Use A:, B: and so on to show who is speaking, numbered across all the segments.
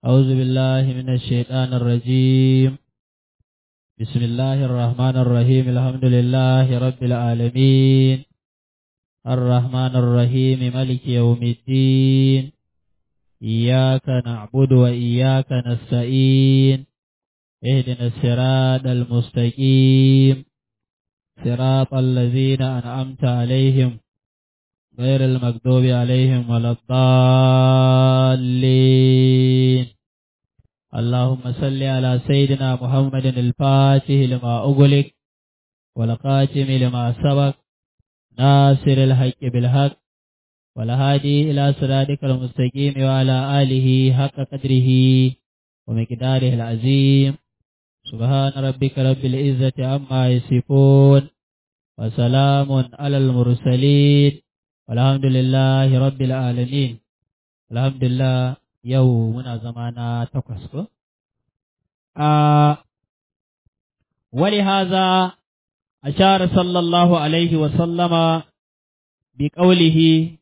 A: أعوذ بالله من الشيطان الرجيم بسم الله الرحمن الرحيم الحمد لله رب العالمين الرحمن الرحيم ملك يوم الدين إياك نعبد وإياك نستعين اهدنا الصراط المستقيم صراط الذين أنعمت عليهم غير المكذوب عليهم ولا الضالين اللهم صل على سيدنا محمد الفاتح لما أغلق والقاتم لما سبق ناصر الحق بالحق والهادي إلى صراطك المستقيم وعلى آله حق قدره ومقداره العظيم سبحان ربك رب العزة عما يصفون وسلام على المرسلين والحمد لله رب العالمين الحمد لله yau muna zama na takwas ko? A wali haza a share sallallahu alaihi wasallama bi ƙaulihi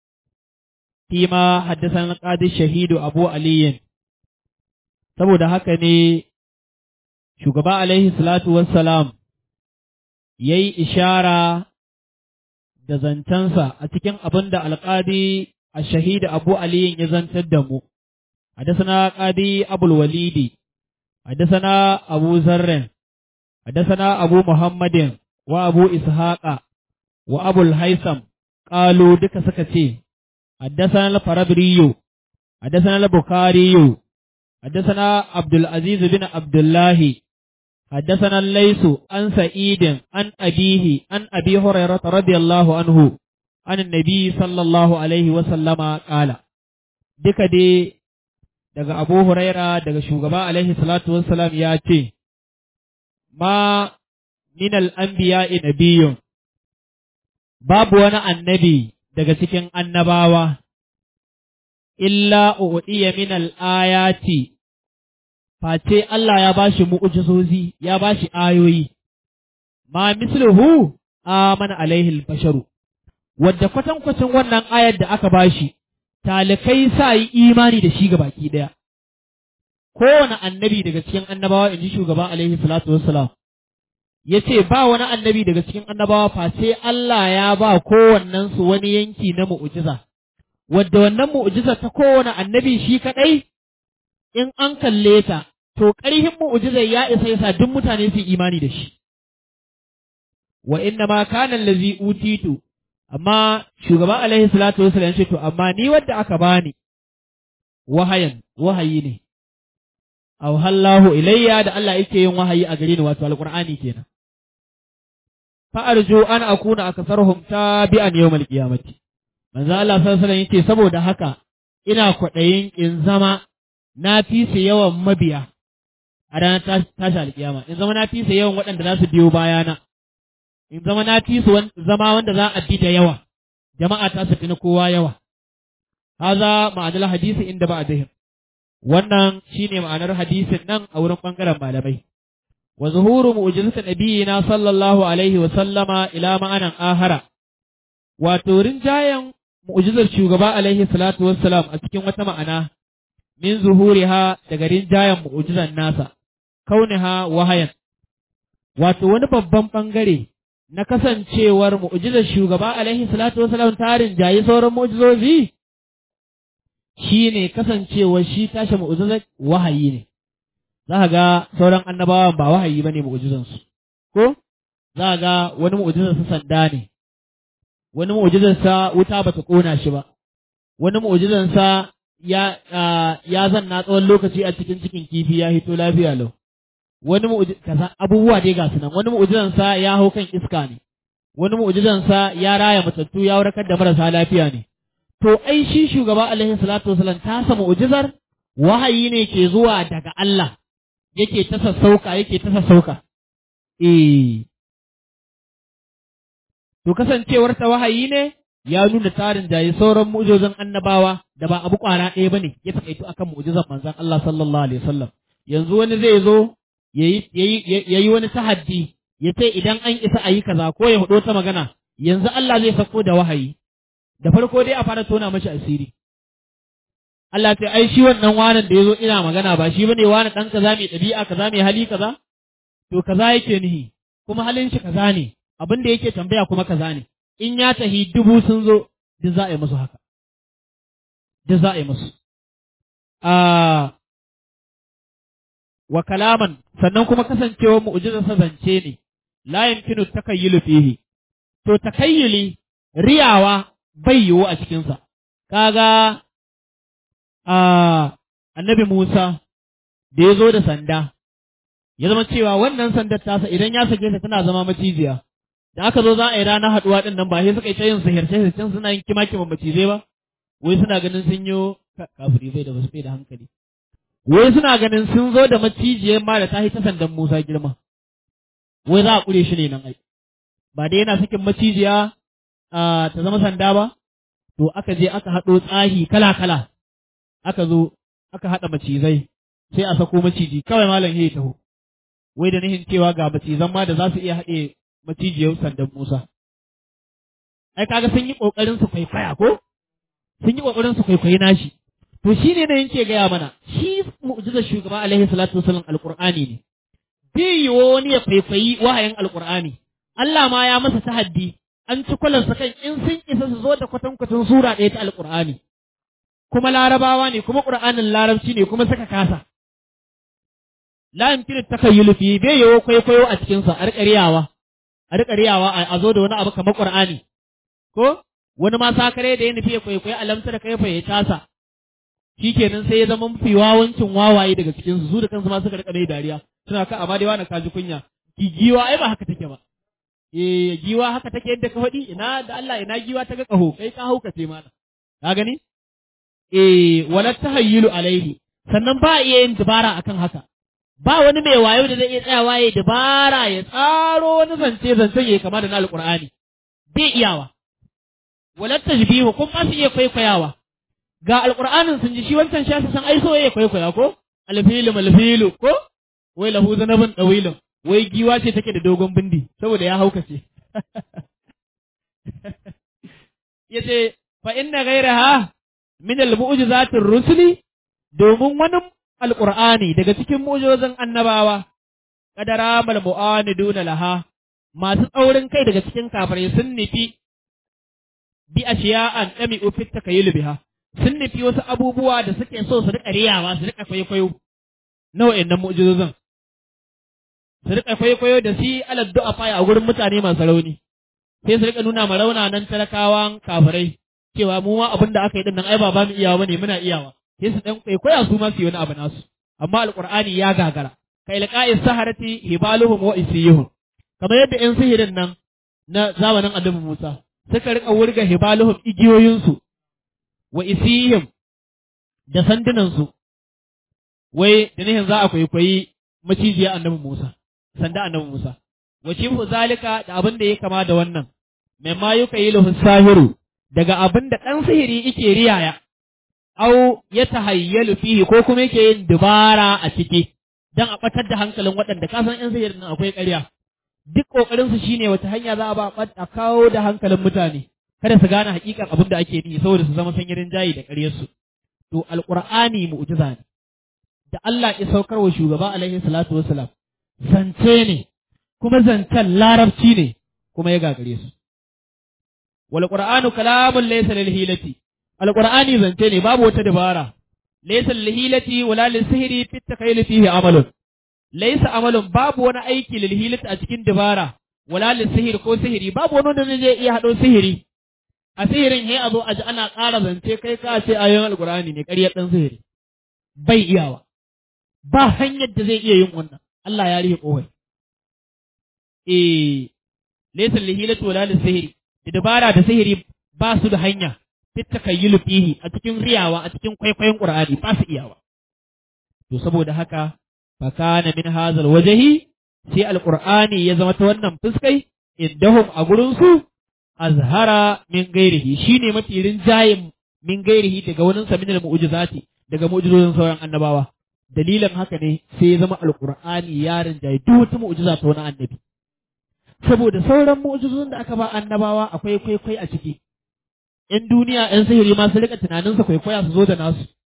A: fi ma haddasan ƙadis shahidu abu aliyin saboda haka ne shugaba alaihi salatu wassalam ya yi ishara da zancensa a cikin abin da alƙadi الشهيد أبو علي يزن تدمو حدثنا قاضي أبو الوليد حدثنا أبو ذر حدثنا أبو محمد وأبو إسحاق وأبو الهيثم قالوا دك سكتي حدثنا الفربري حدثنا البخاري حدثنا عبد العزيز بن عبد الله حدثنا الليث عن سعيد عن أبيه عن أبي هريرة رضي الله عنه an nabi sallallahu alaihi wasallama ƙala, duka dai daga Abu Huraira daga shugaba alaihi salatu wassalam ya ce, Ma min al'ambiya nabiyun babu wani annabi daga cikin annabawa, illa uɗiya min al'ayati, face Allah ya bashi mu'ujizozi, ya bashi ayoyi, ma misluhu amana alaihi basharu. wadda kwatankwacin wannan ayar da aka bashi, talikai sa yi imani da shi ga baki ɗaya. Kowane annabi daga cikin annabawa in ji shugaba alaihi salatu wassalam, ya ce ba wani annabi daga cikin annabawa face Allah ya ba kowannensu wani yanki na mu'ujiza, wadda wannan mu'ujiza ta kowane annabi shi kaɗai, in an kalle ta, to ƙarhin mu'ujizar ya isa yasa duk mutane su imani da shi. Wa inna ma kana allazi utitu amma shugaba alaihi salatu wasallam ce to amma ni wadda aka bani wahayan wahayi ne aw hallahu ilayya da Allah yake yin wahayi a gare ni wato alqur'ani kenan fa arju an akuna aksaruhum tabi'an yawmal qiyamati manzo Allah sallallahu alaihi wasallam yace saboda haka ina kwaɗayin in zama na fi su yawan mabiya a ranar tashi alƙiyama in zama na fi su yawan waɗanda za su biyo bayana in zama na fi su zama wanda za a bi da yawa, jama'a ta su na kowa yawa. Haza ma'anar hadisi inda ba a zahim. Wannan shi ne ma'anar hadisin nan a wurin ɓangaren malamai. Wa zuhuru mu'ujizata nabiyina sallallahu alaihi wa sallama ila ma'anan ahara. Wato rinjayen mu'ujizar shugaba alaihi salatu wassalam a cikin wata ma'ana min zuhuriha daga rinjayen mu'ujizar nasa, kauniha wahayan. Wato wani babban ɓangare na kasancewar mu'jizar shugaba alaihi salatu wasalam tarin jayi sauran mu'jizozi shine kasancewar shi tashi mu'jizar wahayi ne za ga sauran annabawan ba wahayi bane mu'jizan su ko za ga wani mu'jizar sa sanda ne wani mu'jizar sa wuta bata kona shi ba wani mu'jizar sa ya ya zanna tsawon lokaci a cikin cikin kifi ya hito lafiya lau wani kaza abubuwa dai ga su nan wani mu'jizan sa ya hau kan iska ne wani mu'jizan sa ya raya matattu ya warkar da marasa lafiya ne to ai shi shugaba alaihi salatu wasallam ta sa mu'jizar wahayi ne ke zuwa daga Allah yake ta sassauka yake ta sassauka eh to kasancewar ta wahayi ne ya nuna tarin jayi sauran mu'jizan annabawa da ba abu kwara ɗaya bane ya takaito akan mu'jizan manzon Allah sallallahu alaihi wasallam yanzu wani zai zo ya yi wani tahaddi ya ce idan an isa a yi kaza ko ya hudo ta magana yanzu Allah zai sako da wahayi da farko dai a fara tona mashi asiri Allah ta ai shi wannan wanan da yazo ina magana ba shi bane wani dan kaza mai ɗabi'a kaza mai hali kaza to kaza yake nihi kuma halin shi kaza ne abin da yake tambaya kuma kaza ne in ya tahi dubu sun zo duk za a yi musu haka duk za a yi musu a wa kalaman sannan kuma kasancewar mu'jizar sa zance ne la yumkinu takayyulu fihi to takayyuli riyawa bai yiwu a cikin sa kaga a annabi Musa da ya zo da sanda ya zama cewa wannan sandar tasa idan ya sake ta tana zama maciziya da aka zo za a yi ranar haɗuwa ɗin nan ba sai suka yi ta yin sihirce sihircen suna yin kima kima macizai ba wai suna ganin sun yi kafiri bai da wasu bai da hankali wai suna ganin sun zo da macijiyar ma da ta ta sandan Musa girma wai za a ƙure shi ne nan ai ba dai yana sakin macijiya ta zama sanda ba to aka je aka haɗo tsahi kala kala aka zo aka haɗa macizai sai a sako maciji kawai malam ya taho wai da nihin cewa ga macizan ma da za su iya haɗe macijiyar sandan Musa. Ai kaga sun yi ƙoƙarin su kwaikwaya ko? Sun yi ƙoƙarin su kwaikwayi nashi. To shi ne na yake gaya mana, shi mu'jizar shugaba alaihi salatu wasallam alƙur'ani ne. Bai yiwo wani ya kwaikwayi wahayin alƙur'ani. Allah ma ya masa tahaddi, an ci kwalansa kan in sun isa su zo da kwatankwacin sura ɗaya ta alƙur'ani. Kuma larabawa ne, kuma ƙur'anin larabci ne, kuma suka kasa. La yumkinu takayyulu fi bai yiwo kwaikwayo a cikinsa, a riƙa a riƙa riyawa a zo da wani abu kamar Qur'ani ko wani ma sakare da ya nufi ya kwaikwayi alamta da kaifa ya tasa shikenan sai ya zama mafi wawancin wawaye daga cikin su su da kansu ma suka riƙa mai dariya suna ka amma dai wani kaji kunya giwa ai ba haka take ba eh giwa haka take yadda ka faɗi ina da Allah ina giwa ta ga kaho kai ka hauka ce mana ka gani eh wala tahayyulu alaihi sannan ba iya yin dabara akan haka ba wani mai wayo da zai iya tsayawa ya dabara ya tsaro wani zance zancen ya kama da na alƙur'ani bai iyawa walar tajbihu kun ba su iya kwaikwayawa ga alƙur'anin sun ji shi wancan shi san ai so ya kwaikwaya ko alfilu malfilu ko wai lahu zanabin dawilin wai giwa ce take da dogon bindi saboda ya haukace yace fa inna ghayraha min al-mu'jizatir rusuli domin wani alƙur'ani daga cikin mujozin annabawa, ƙadara malmu'ani duna laha, masu tsaurin kai daga cikin kafirai sun nufi bi a shiya'an ɗami ufit ta kayi biha, sun nufi wasu abubuwa da suke so su riƙa riyawa su riƙa kwaikwayo nau'in nan mujozin. Su riƙa kwaikwayo da shi alad du'a faya a gurin mutane masu rauni, sai su riƙa nuna ma raunanan talakawan kafirai cewa mu ma abin da aka yi din nan ai ba ba mu iyawa bane muna iyawa. sai su ɗan kwaikwaya su ma su yi wani abu nasu amma alqur'ani ya gagara kai liqa'i saharati hibaluhum wa isiyuhum kamar yadda yan sihirin nan na zamanin annabi Musa suka rika wurga hibaluhum igiyoyinsu wa isiyuhum da sandunansu wai da nihin za a kwaikwayi macijiya annabi Musa sanda annabi Musa wa shifu zalika da abin da ya kama da wannan mimma yukayilu sahiru daga abin da ɗan sihiri yake riyaya au ya tahayyalu fihi ko kuma yake yin dubara a ciki dan a batar da hankalin waɗanda ka san yan sihirin nan akwai ƙarya duk kokarin su shine wata hanya za a ba a kawo da hankalin mutane kada su gane hakikan abin da ake yi saboda su zama sanyirin jayi da ƙaryar su to alqur'ani mu'jiza ne da Allah ya saukar wa shugaba alaihi salatu wassalam zance ne kuma zancen larabci ne kuma ya gagare su wal qur'anu kalamun laysa lil hilati al qur'ani zance ne babu wata dabara laysa lil hilati wala lil sihri fi takayil fihi amalun laysa amalun babu wani aiki lil hilati a cikin dabara wala lil sihri ko sihiri babu wani wanda zai iya hado sihiri a sihirin he a zo a ji ana ƙara zance kai ka ce ayoyin alqur'ani ne ƙaryar dan sihiri bai iyawa ba hanyar da zai iya yin wannan Allah ya rihe kowai eh laysa lihilatu wala lisihri da dabara da sihiri ba su da hanya fit takayyulu fihi a cikin riyawa a cikin kwaikwayon qur'ani ba su iyawa to saboda haka fa kana min hazal wajhi sai alqur'ani ya zama ta wannan fuskai indahum a gurin su azhara min gairihi shine mafi rinjayin min gairihi daga wani sa min mu'jizati daga mu'jizozin sauran annabawa dalilin haka ne sai ya zama alqur'ani ya rinjaye duk wata mu'jiza ta wani annabi saboda sauran mu'jizozin da aka ba annabawa akwai kwaikwai a ciki in duniya yan sihiri ma su rika tunanin sa kwaikwaya su zo da nasu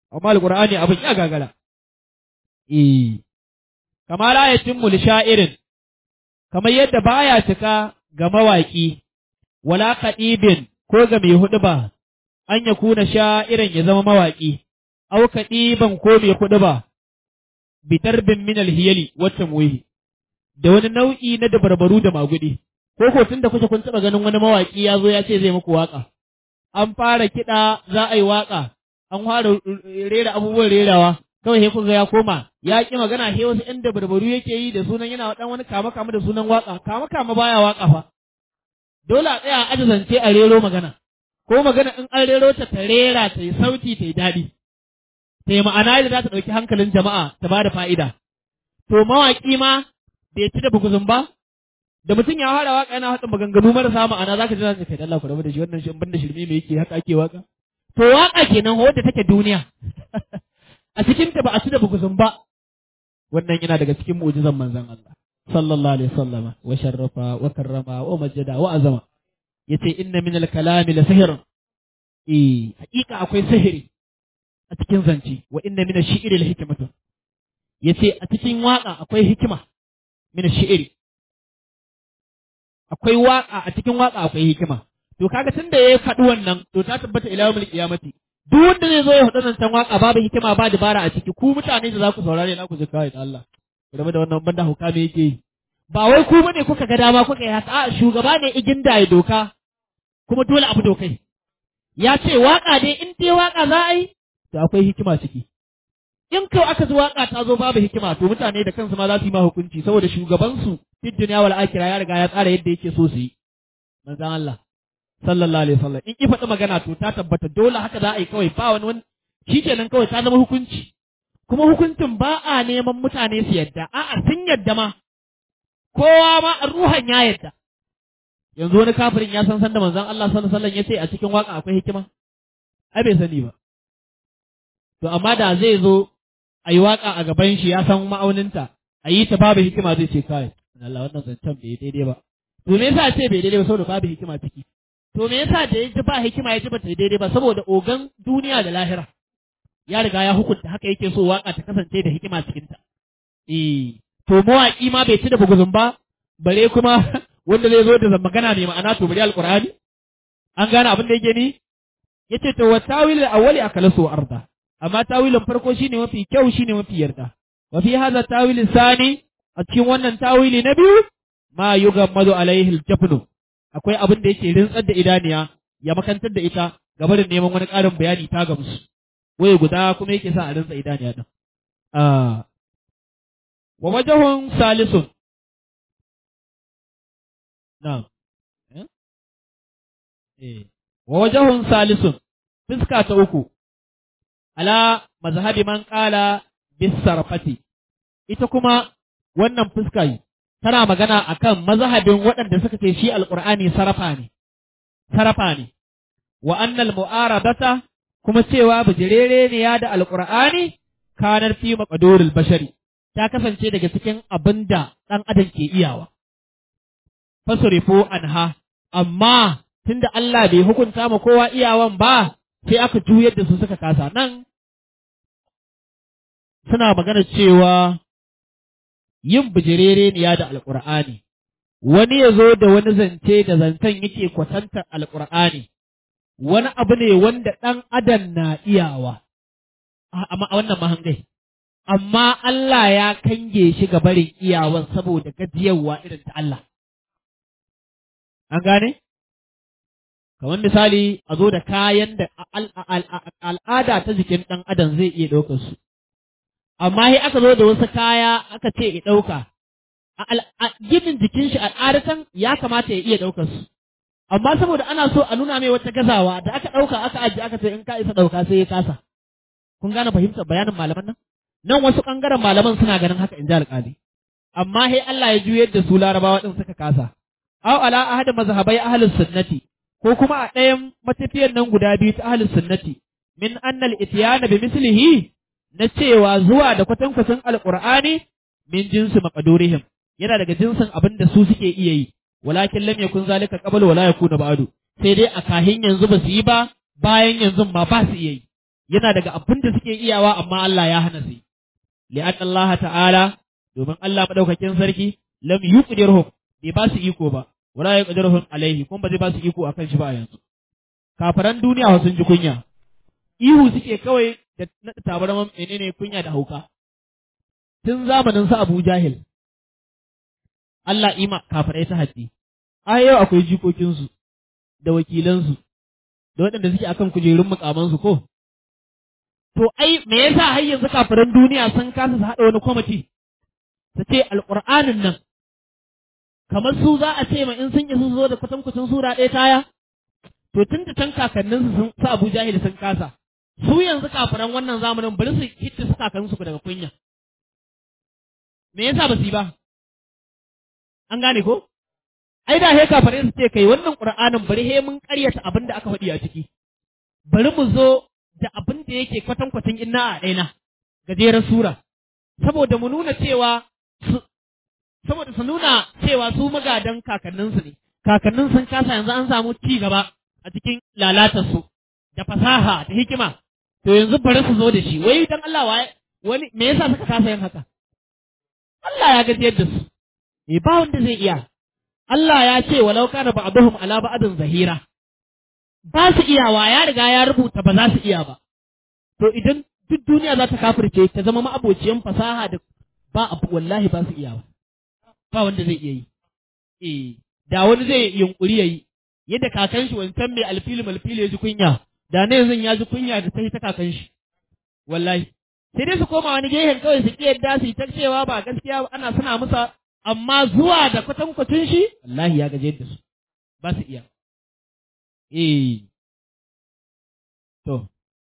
A: amma alqur'ani abin ya gagara eh kama la yatimmu li sha'irin kamar yadda baya cika ga mawaki wala kadibin ko ga mai huɗuba an ya kuna sha'irin ya zama mawaki au kadiban ko mai huɗuba bitarbin min alhiyali wata muhi da wani nau'i na dabarbaru da magudi ko ko tunda kuke kun taba ganin wani mawaki ya zo ya ce zai muku waka an fara kiɗa za a yi waka an fara rera abubuwan rerawa kawai sai kuga ya koma ya ki magana sai wasu ɗan dabarbaru yake yi da sunan yana dan wani kama kama da sunan waka kama kama baya waka fa dole a tsaya a ajizance a rero magana ko magana in an rero ta ta rera ta yi sauti ta yi daɗi ta yi ma'ana da za ta ɗauki hankalin jama'a ta ba da fa'ida to mawaƙi ma bai ci da buguzun ba da mutum ya fara waka yana haɗa maganganu marasa ma'ana zaka ji zaka kai da Allah ku rabu da shi wannan shi banda shirme me yake haka ake waka to waka kenan wadda take duniya a cikin ta ba a ci da buguzun ba wannan yana daga cikin mu'jizan manzon Allah sallallahu alaihi wasallam wa sharrafa wa karrama wa majjada wa azama yace inna min al-kalami la sihr eh hakika akwai sihiri a cikin zance wa inna min ash-shi'ri la hikmatu yace a cikin waka akwai hikima min ash-shi'ri akwai waka a cikin waka akwai hikima to kaga tunda yayi faɗi wannan to ta tabbata ila yawmil qiyamati duk wanda zai zo ya faɗi nan san waka babu hikima ba dabara a ciki ku mutane da za ku saurare na ku ji kai da Allah game da wannan banda hukama yake yi ba wai ku bane kuka ga dama kuka yi haka a shugaba ne igin da ya doka kuma dole abu dokai ya ce waka dai in dai waka za a yi to akwai hikima ciki in kawai aka ji waka ta zo babu hikima to mutane da kansu ma za su yi ma hukunci saboda shugabansu fi duniya wal akhirah ya riga ya tsara yadda yake so su yi manzon Allah sallallahu alaihi wasallam in ki faɗi magana to ta tabbata dole haka za a yi kawai ba wani wani shikenan kawai ta zama hukunci kuma hukuncin ba a neman mutane su yadda a'a sun yadda ma kowa ma ruhan ya yadda yanzu wani kafirin ya san san da manzon Allah sallallahu alaihi wasallam ya ce a cikin waka akwai hikima ai bai sani ba to amma da zai zo a yi waka a gaban shi ya san ma'auninta a yi ta babu hikima zai ce kai Allah wannan zancen bai daidai ba to me yasa ce bai daidai ba saboda babu hikima ciki to me yasa da ya ji ba hikima ya ji ba ta daidai ba saboda ogan duniya da lahira ya riga ya hukunta haka yake so waka ta kasance da hikima cikin ta eh to mawaki ma bai ci da buguzun ba bare kuma wanda zai zo da magana mai ma'ana to bari alqur'ani an gane abin da yake ni yace to wa tawil awwali akalasu arda amma tawilin farko shine mafi kyau shine mafi yarda wa fi hadha tawil sani a cikin wannan tawili na biyu ma yugammadu alaihi aljafnu akwai abin da yake rintsar da idaniya ya makantar da ita gabarin neman wani ƙarin bayani ta gamsu waye guda kuma yake sa a rintsa idaniya din wa wajahun salisun na'am eh wa wajahun salisun fuska ta uku ala mazhabi man qala bis sarfati ita kuma wannan fuska tana magana akan mazhabin waɗanda suka ce shi alqur'ani sarafa ne sarafa ne wa annal mu'aradata kuma cewa bijirere ne ya da alqur'ani kanar fi maqdurul bashari ta kasance daga cikin abinda ɗan adam ke iyawa fasrifu anha amma tunda Allah bai hukunta ma kowa iyawan ba sai aka juyar da su suka kasa nan suna magana cewa yin bijirere ne ya da alƙur'ani wani ya zo da wani zance da zancen yake kwatantar alƙur'ani wani abu ne wanda ɗan adam na iyawa a wannan mahangai amma Allah ya kange shi ga barin iyawan saboda gajiyarwa irin ta Allah an gane kamar misali a zo da kayan da al'ada ta jikin ɗan adam zai iya ɗaukar su amma sai aka zo da wasu kaya aka ce ya ɗauka a ginin jikin shi al'adatan ya kamata ya iya ɗaukar su amma saboda ana so a nuna mai wata gazawa da aka ɗauka aka ajiye aka ce in ka isa ɗauka sai ya kasa kun gane fahimtar bayanin malaman nan nan wasu ɓangaren malaman suna ganin haka in ji alƙali amma sai Allah ya juyar da su larabawa ɗin suka kasa aw ala ahad mazhabai ahlus sunnati ko kuma a ɗayan matafiyan nan guda biyu ta ahlus sunnati min annal ityana bi mislihi na cewa zuwa da kwatankwacin alqur'ani min jinsi maqdurihim yana daga jinsin abin da su suke iya yi walakin lam yakun zalika qabla wala yakuna ba'du sai dai a kahin yanzu ba su yi ba bayan yanzu ma ba su iya yi yana daga abin da suke iyawa amma Allah ya hana su li'an Allah ta'ala domin Allah madaukakin sarki lam yuqdirhum bai ba su iko ba wala yaqdiruhum alaihi kuma ba zai ba su iko akan shi ba yanzu kafaran duniya sun ji kunya ihu suke kawai da tabarman menene kunya da hauka tun zamanin su Abu Jahil Allah ima kafirai ta haddi a yau akwai jikokinsu da wakilansu da waɗanda suke akan kujerun mukamansu ko to ai me yasa har yanzu kafiran duniya sun kasa su haɗa wani kwamiti su ce alƙur'anin nan kamar su za a ce ma in sun isa zo da kwatankwacin sura ɗaya taya to tun da can kakanninsu sun su Abu Jahil sun kasa su yanzu kafiran wannan zamanin bari su hitta su kakanninsu daga kunya me yasa ba su yi ba an gane ko ai da he kafirai su ce kai wannan qur'anin bari he mun karyata abin da aka faɗi a ciki bari mu zo da abin da yake kwatankwacin inna a ɗaina gajeren sura saboda mu nuna cewa saboda su nuna cewa su magadan kakanninsu ne kakannin sun kasa yanzu an samu ci gaba a cikin lalatarsu da fasaha da hikima to yanzu bari su zo da shi wai dan Allah wani me yasa suka kasa yin haka Allah ya gajiyar da su eh ba wanda zai iya Allah ya ce walau kana ba'dhum ala ba'din zahira ba su iyawa ya riga ya rubuta ba za su iya ba to idan duk duniya za ta kafirce ta zama ma'abociyan fasaha da ba abu wallahi ba su iyawa ba wanda zai iya yi eh da wani zai yunkuri yayi yadda kakan shi wancan mai alfili malfili ya ji kunya da ne yanzu ya ji kunya da ta ta kakan shi wallahi sai dai su koma wani gehen kawai su ki yadda su yi ta cewa ba gaskiya ana suna musa amma zuwa da kwatankwacin shi wallahi ya gaje da su ba su iya eh to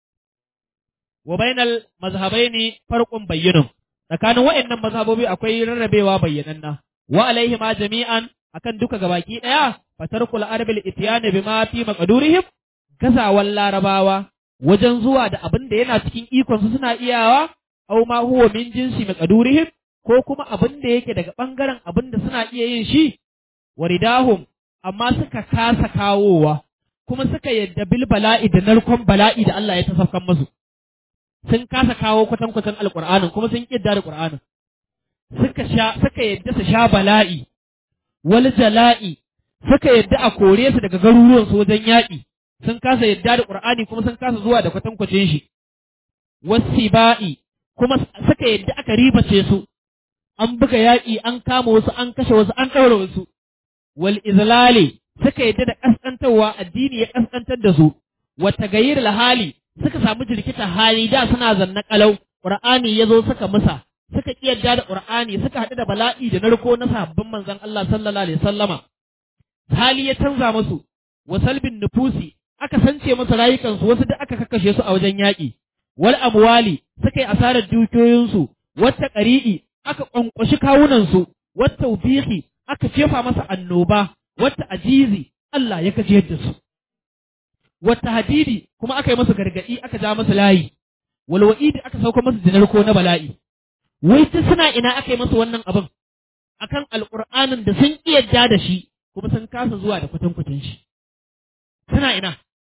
A: wa bainal mazhabaini farqun bayyinun tsakanin waɗannan mazhabobi akwai rarrabewa bayyananna wa alaihi ma jami'an akan duka gabaki daya fatarkul arabil itiyani bima fi maqdurihim gazawan larabawa wajen zuwa da abin da yana cikin ikon su suna iyawa aw ma huwa min jinsi maqdurihim ko kuma abin da yake daga ɓangaren abin da suna iya yin shi, waridahum, amma suka kasa kawowa, kuma suka yadda bil bala'i da narkon bala'i da Allah ya tasafkan masu. Sun kasa kawo kwatankwatan alƙur'anin kuma sun ƙidda da ƙur'anin. Suka sha, suka yadda su sha bala'i, wal jala'i, suka yadda a kore su daga garuruwan su wajen yaƙi, sun kasa yadda da ƙur'ani kuma sun kasa zuwa da kwatankwacin shi. Wasiba'i, kuma suka yadda aka ribace su, an buga yaƙi an kama wasu an kashe wasu an ɗaura wasu wal izlali suka yadda da ƙasƙantarwa addini ya ƙasƙantar da su wa tagayyir hali suka samu jirkita hali da suna zanna kalau qur'ani yazo suka musa suka ki yadda da qur'ani suka haɗu da bala'i da narko na sabbin manzon Allah sallallahu alaihi wasallama hali ya canza musu wa salbin nufusi aka sance musu rayukansu wasu da aka kakkashe su a wajen yaƙi wal amwali suka yi asarar dukiyoyinsu wata ƙari'i aka ƙwanƙwashi kawunansu, wata ubihi aka jefa masa annoba, wata ajizi Allah ya gajiyar da su. Wata hadidi kuma aka yi masa gargaɗi aka ja masa layi, walwa'idi aka sauka masa jinarko na bala'i. Wai ta suna ina aka yi masa wannan abin, akan alƙur'anin da sun iya ja da shi, kuma sun kasa zuwa da kwatankwacin shi. Suna ina.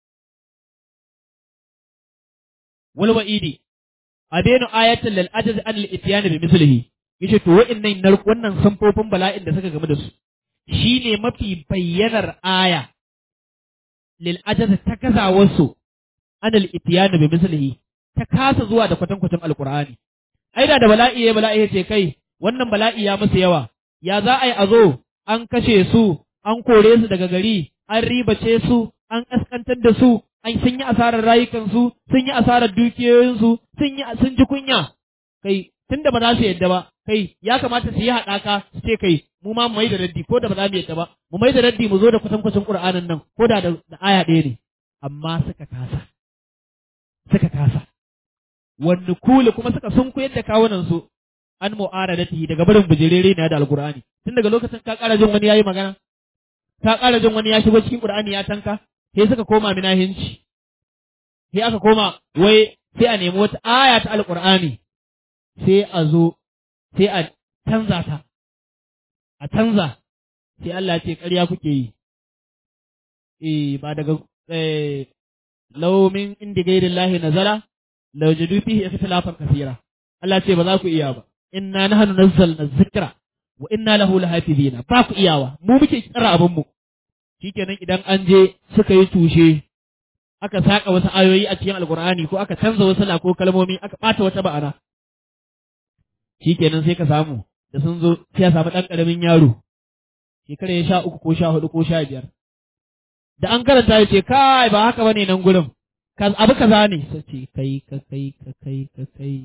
A: Walwa'idi, abenu ayatul lil ajaz an al ityan bi mislihi yace to wa'annan nar wannan samfofin bala'in da suka game da su shine mafi bayyanar aya lil ajaz ta kazawar su an al ityan bi mislihi ta kasa zuwa da kwatankwacin alqur'ani ai da da bala'i ya bala'i yace kai wannan bala'i ya musu yawa ya za a yi a zo an kashe su an kore su daga gari an ribace su an kaskantar da su an sun yi asarar rayukansu sun yi asarar dukiyoyinsu sun yi sun ji kunya kai tunda ba za su yadda ba kai ya kamata su yi haɗaka su ce kai mu ma mu mai da raddi ko da ba za mu yadda ba mu mai da raddi mu zo da kwatankwacin Qur'anin nan ko da da aya ɗaya ne amma suka kasa suka kasa wani kuli kuma suka sun koyar da kawunan su an mu'aradatihi daga barin bijirere ne da alqur'ani tun daga lokacin ka ƙara jin wani yayi magana ka ƙara jin wani ya shigo cikin Qur'ani ya tanka sai suka koma minahinci sai aka koma wai sai a nemi wata aya ta alqur'ani sai a zo sai a canza ta a canza sai Allah ce ƙarya kuke yi eh ba daga eh law min indi ghairillahi nazala la wajadu fihi ikhtilafan kaseera Allah ce ba za ku iya ba inna nahnu nazzalna dhikra wa inna lahu lahafizina ba ku iyawa mu muke tsara abin mu shikenan idan an je suka yi tushe aka saka wasu ayoyi a cikin alkur'ani ko aka canza wasu ko kalmomi aka bata wata ba'ana shikenan sai ka samu da sun zo sai ya samu ɗan ƙaramin yaro shekara ya sha uku ko sha hudu ko sha biyar da an karanta ya ce kai ba haka bane nan gurin abu kaza ne sai ce kai ka kai ka kai ka kai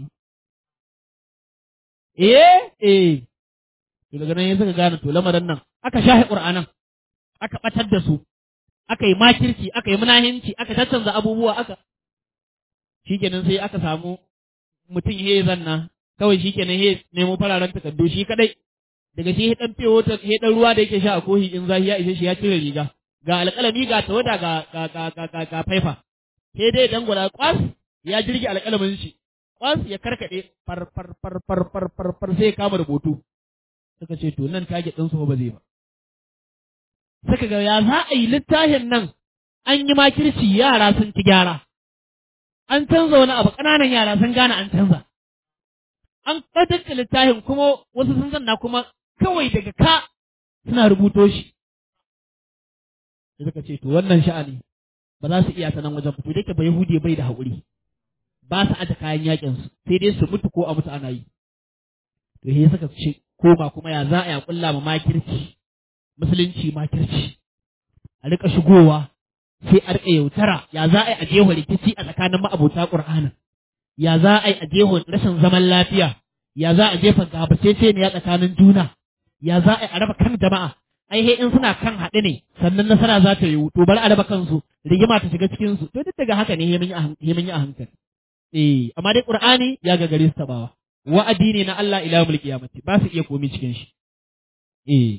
A: eh eh to daga nan ya suka gane to lamarin nan aka shahi qur'anan aka batar da su aka yi makirci aka yi munahinci aka tattanza abubuwa aka shikenan sai aka samu mutum he zanna kawai shikenan he nemo fararen takardu shi kadai daga shi dan fiye wata he dan ruwa da yake sha a kohi in zahi ya ishe shi ya cire riga ga alƙalami ga tawada ga ga ga ga ga, ga faifa he dai dan gwada kwas ya jirgi alƙalamin shi kwas ya karkade far far far far far far far sai ya kama rubutu suka ce to nan target din su ba zai ba suka ga ya za a yi littafin nan an yi makirci yara sun ci gyara an canza wani abu ƙananan yara sun gane an canza an ƙaddace littafin kuma wasu sun zanna kuma kawai daga ka suna rubuto shi sai suka ce to wannan sha'ani ba za su iya ta nan wajen fito dake ba yahudi bai da haƙuri ba su aje kayan yakin su sai dai su mutu ko a mutu ana yi to sai suka ce koma kuma ya za a ya kulla ma makirci musulunci makirci a rika shigowa sai a rika yautara ya za a yi a jeho rikici a tsakanin ma'abota ƙur'anin ya za a yi a jeho rashin zaman lafiya ya za a jefa gabacece ne ya tsakanin juna ya za a yi a raba kan jama'a ai he in suna kan haɗe ne sannan nasara za ta yiwu to bari a raba kansu rigima ta shiga cikin su to duk daga haka ne he mun yi a hankali eh amma dai qur'ani ya gagare su tabawa wa'adi ne na Allah ila mulki kiyamati ba su iya komi cikin shi eh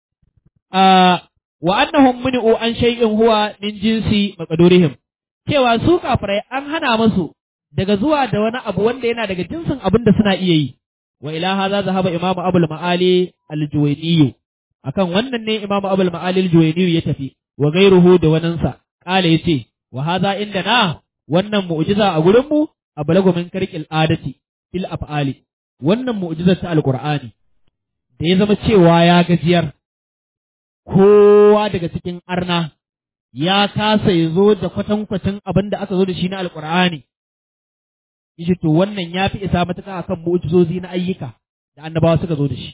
A: wa annahum muni'u an shay'in huwa min jinsi maqdurihim cewa su kafirai an hana musu daga zuwa da wani abu wanda yana daga jinsin abin da suna iya yi wa ila hadha zahaba imamu abul ma'ali al-juwayni akan wannan ne imamu abul ma'ali al-juwayni ya tafi wa gairuhu da waninsa kala yace wa hadha indana wannan mu'jiza a gurin mu ablagu min karqil adati fil af'ali wannan mu'jizar ta alqur'ani da ya zama cewa ya gajiyar kowa daga cikin arna ya kasa ya zo da kwatankwacin abin da aka zo da shi na alkur'ani yace to wannan ya fi isa matuƙa akan mu'jizozi na ayyuka da annabawa suka zo da shi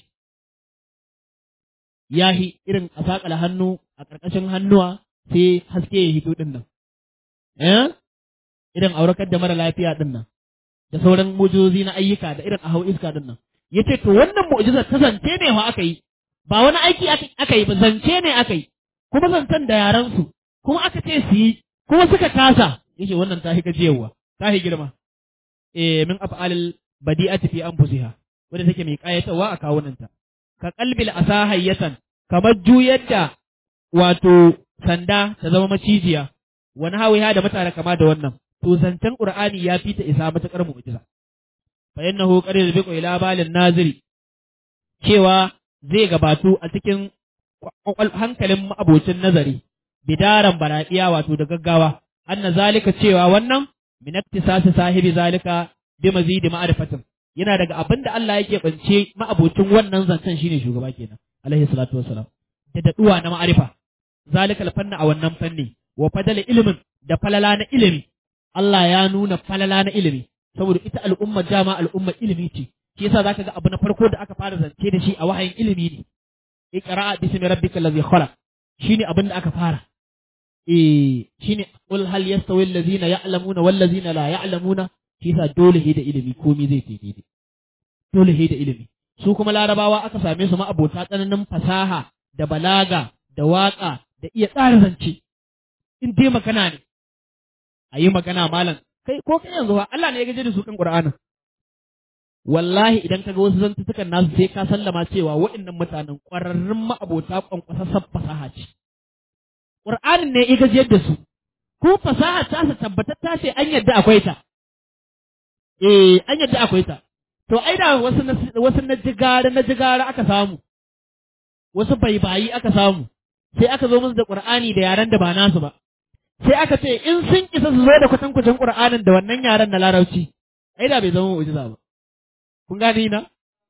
A: yahi irin a saƙala hannu a ƙarƙashin hannuwa sai haske ya hito ɗin nan eh irin aurakar da mara lafiya ɗin nan da sauran mu'jizozi na ayyuka da irin a hau iska ɗin nan yace to wannan mu'jizar ta zance ne fa aka yi ba wani aiki aka yi ba zance ne aka yi kuma zancen da yaran su kuma aka ce su yi kuma suka kasa yace wannan ta gajiyarwa ta girma eh min af'alil badi'ati fi anfusiha wanda take mai kayatarwa a kawunanta ka qalbil asahayyatan kamar juyar da wato sanda ta zama macijiya wani hawiya da mutane kama da wannan to zancen qur'ani ya fi ta isa matakar mu'jiza fa innahu qad yasbiqu ila balin naziri cewa zai gabatu a cikin hankalin ma'abocin nazari bidaran baraɗiya wato da gaggawa anna zalika cewa wannan min iktisasi sahibi zalika bi mazidi ma'rifatin yana daga abin da Allah yake bance ma'abocin wannan zancen shine shugaba kenan alaihi salatu wassalam da daduwa na ma'arifa zalika alfanna a wannan fanni wa fadala ilimin da falala na ilimi Allah ya nuna falala na ilimi saboda ita al'umma dama al'umma ilimi ce shi yasa zaka ga abu na farko da aka fara zance da shi a wahayin ilimi ne iqra bismi rabbikal ladhi khalaq shine abin da aka fara eh shine qul hal yastawi allazina ya'lamuna wal ladzina la ya'lamuna shi yasa dole he da ilimi komai zai tafi daidai dole he da ilimi su kuma larabawa aka same su ma'abota tsananin fasaha da balaga da waka da iya tsara zance in dai magana ne a yi magana malam kai ko kai yanzu Allah ne ya gaje da su kan Qur'anin wallahi idan ka ga wasu zantutukan nasu sai ka sallama cewa waɗannan mutanen ƙwararrun ma'abota ƙwanƙwasassan fasaha ce. Ƙur'anin ne ya gajiyar da su, ko fasaha ta sa tabbatar ta ce an yadda akwai ta. Eh, an yadda akwai ta. To, ai da wasu na wasu na jigara na jigara aka samu, wasu baibayi aka samu, sai aka zo musu da Ƙur'ani da yaren da ba nasu ba. sai aka ce in sun isa su zo da kwatankwacin Qur'anin da wannan yaren na larabci ai da bai zama mu'jiza ba kun gane na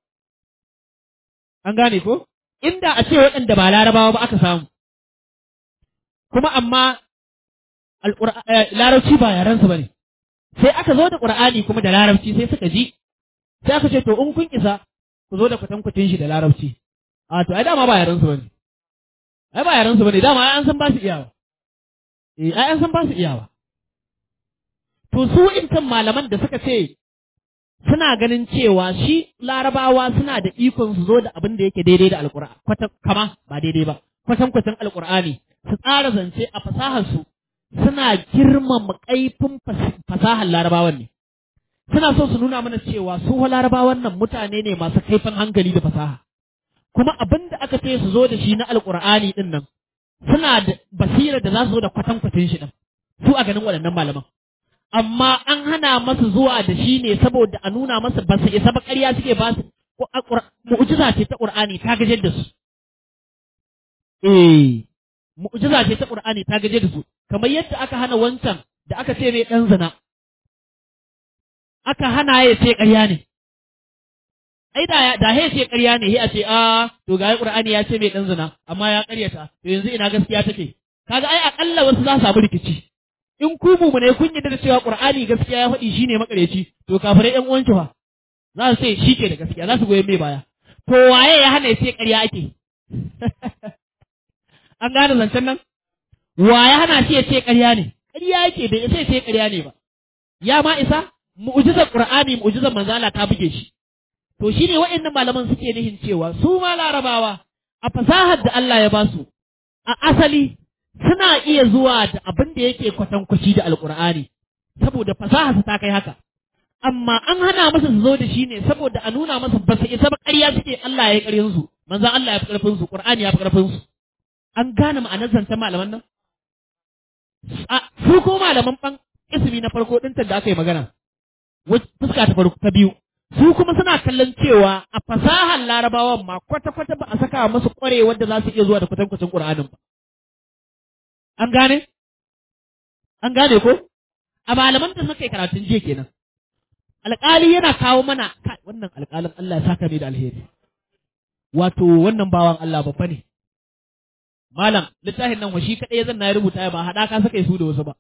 A: an gane ko inda a ce waɗanda ba larabawa ba aka samu kuma amma larabci ba yarensu ba ne sai aka zo da ƙur'ani kuma da larabci sai suka ji sai aka ce to in kun isa ku zo da kwatankwacin shi da larabci a to ai dama ba yarensu ba ne ai ba yarensu ba ne dama ai an san ba su iyawa eh ai an san ba su iyawa to su intan malaman da suka ce suna ganin cewa shi larabawa suna da ikon su zo da abin da yake daidai da alƙur'ani kwata kama ba daidai ba kwatan kwatan alƙur'ani su tsara zance a fasahar su suna girmama kaifin fasahar larabawan ne suna so su nuna mana cewa su larabawan nan mutane ne masu kaifin hankali da fasaha kuma abin da aka ce su zo da shi na alƙur'ani din nan suna da basira da za su zo da kwatan kwatin shi din su a ganin waɗannan malaman amma an hana masu zuwa da shi ne saboda a nuna masa ba su isa ba ƙarya suke ba su mu'jiza ce ta Qur'ani ta gaje da su eh mu'jiza ce ta Qur'ani ta gaje da su kamar yadda aka hana wancan da aka ce mai dan zina aka hana ya ce ƙarya ne ai da da ya ce ƙarya ne a ce a to ga Qur'ani ya ce mai dan zina amma ya ƙaryata to yanzu ina gaskiya take kaga ai akalla wasu za su samu rikici in ku mu ne kun yadda da cewa Qur'ani gaskiya ya faɗi shine makareci to kafirai ɗan uwanki fa za su ce shi ke da gaskiya za su goyi mai baya to waye ya hana ya ce ƙarya ake an gane zancen nan waye hana shi ya ce ƙarya ne ƙarya yake bai isa ya ce ƙarya ne ba ya ma isa mu'jizar Qur'ani mu'jizar manzala ta buge shi to shine waɗannan malaman suke nihin cewa su ma larabawa a fasahar da Allah ya ba su a asali suna iya zuwa da abin da yake kwatankwaci da alkur'ani saboda fasaha su ta kai haka amma an hana masa su zo da shi ne saboda a nuna masa ba su isa ba ƙarya suke Allah ya yi ƙaryin su manzon Allah ya fi ƙarfin su Qur'ani ya fi ƙarfin su an gane ma'anar zancen malaman nan a su ko malaman ban ismi na farko ɗin da aka yi magana fuska ta farko ta biyu su kuma suna kallon cewa a fasahar larabawan ma kwata-kwata ba a saka masu ƙwarewar da za su iya zuwa da kwatankwacin ƙur'anin ba An gane? An gane ko? A malaman da suka yi karatun jiya kenan. Alƙali yana kawo mana wannan alƙalin Allah ya saka mai da alheri. Wato wannan bawan Allah babba ne. Malam, littafin nan washi kaɗai zan na rubuta ba haɗaka suka yi su da wasu ba.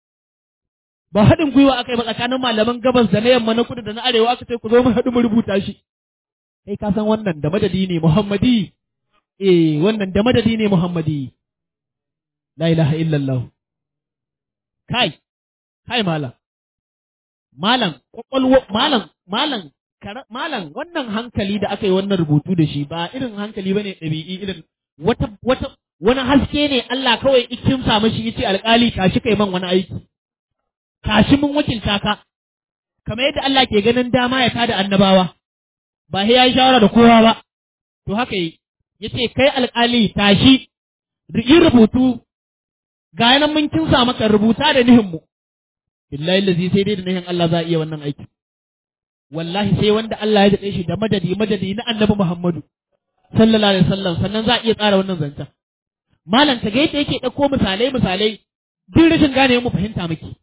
A: Ba haɗin gwiwa aka yi ba tsakanin malaman gabas da na yamma na kudu da na arewa aka ce ku zo mu haɗu mu rubuta shi. Kai ka san wannan da madadi ne Muhammadi. Eh, wannan da madadi ne Muhammadi. La ilaha illallah. Kai, kai malam. Malam, kwakwalwa, malam, malam, malam, wannan hankali da aka yi wannan rubutu da shi ba irin hankali bane ɗabi'i irin wata, wata, wani haske ne Allah kawai ikin sa mashi yace alƙali tashi kai man wani aiki. Tashi mun wakilta ka. Kamar yadda Allah ke ganin dama ya tada annabawa. Ba sai ya yi shawara da kowa ba. To haka yi, yace kai alƙali tashi, yi rubutu ga nan mun kinsa maka rubuta da nihin mu billahi lazi sai dai da nihin Allah za a iya wannan aiki wallahi sai wanda Allah ya daɗe shi da madadi madadi na annabi Muhammadu sallallahu alaihi wasallam sannan za a iya tsara wannan zancen malam ta ga yadda yake ɗauko misalai misalai duk rashin gane mu fahimta miki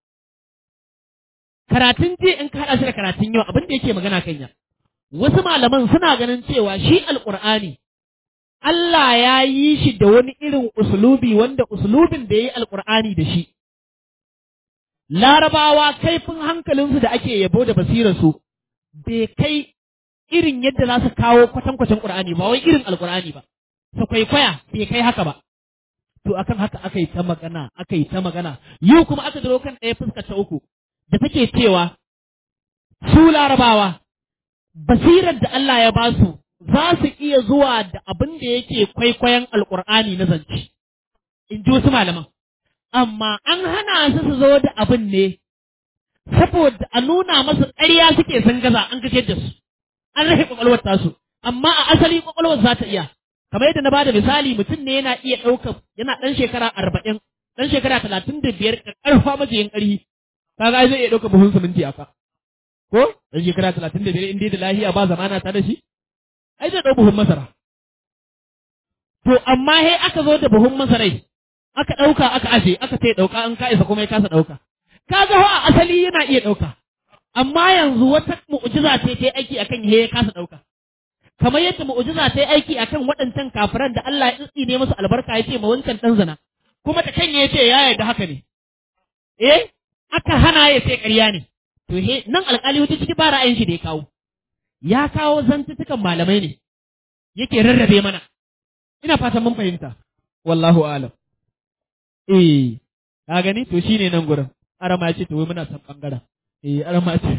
A: karatun je in ka haɗa shi da karatun yau abin da yake magana kan ya wasu malaman suna ganin cewa shi alƙur'ani Allah ya yi shi da wani irin usulubi wanda usulubin da ya yi alƙur'ani da shi. Larabawa kaifin hankalinsu da ake yabo da basirarsu bai kai irin yadda za su kawo kwatankwacin ƙur'ani ba wai irin alƙur'ani ba. Su kwaikwaya bai kai haka ba. To akan haka aka yi ta magana, aka yi ta magana. Yau kuma aka zo kan ɗaya fuskar ta uku da take cewa su larabawa basirar da Allah ya ba su za su iya zuwa da abin da yake kwaikwayon alkur'ani na zance in ji wasu malaman amma an hana su su zo da abin ne saboda a nuna masu ƙarya suke sun gaza an kashe da su an rahe kwakwalwar tasu amma a asali kwakwalwar za ta iya kamar yadda na bada misali mutum ne yana iya ɗaukar yana ɗan shekara arba'in ɗan shekara talatin da biyar ƙarfa majiyin ƙarfi kaga zai iya ɗaukar buhun siminti a ka ko ɗan shekara talatin da biyar in dai da lahiya ba zamana ta da shi ai zai ɗau buhun masara. To, amma he aka zo da buhun masarai, aka ɗauka aka aje aka ce ɗauka an ka isa kuma ya kasa ɗauka kaga a asali yana iya ɗauka amma yanzu wata mu'jiza ce ta aiki akan he ya kasa ɗauka kamar yadda mu'jiza ta aiki akan waɗancan kafiran da Allah ya tsine musu albarka ya ce ma wancan ɗan zina kuma da kan ya ce ya yarda haka ne eh aka hana ya ce ƙarya ne to he nan alƙali wata ciki ba ra'ayin shi da ya kawo ya kawo zantutukan malamai ne yake rarrabe mana ina fatan mun fahimta wallahu alam eh ka gani to shine nan gurin arama ya ce to wai muna san bangaren eh arama ce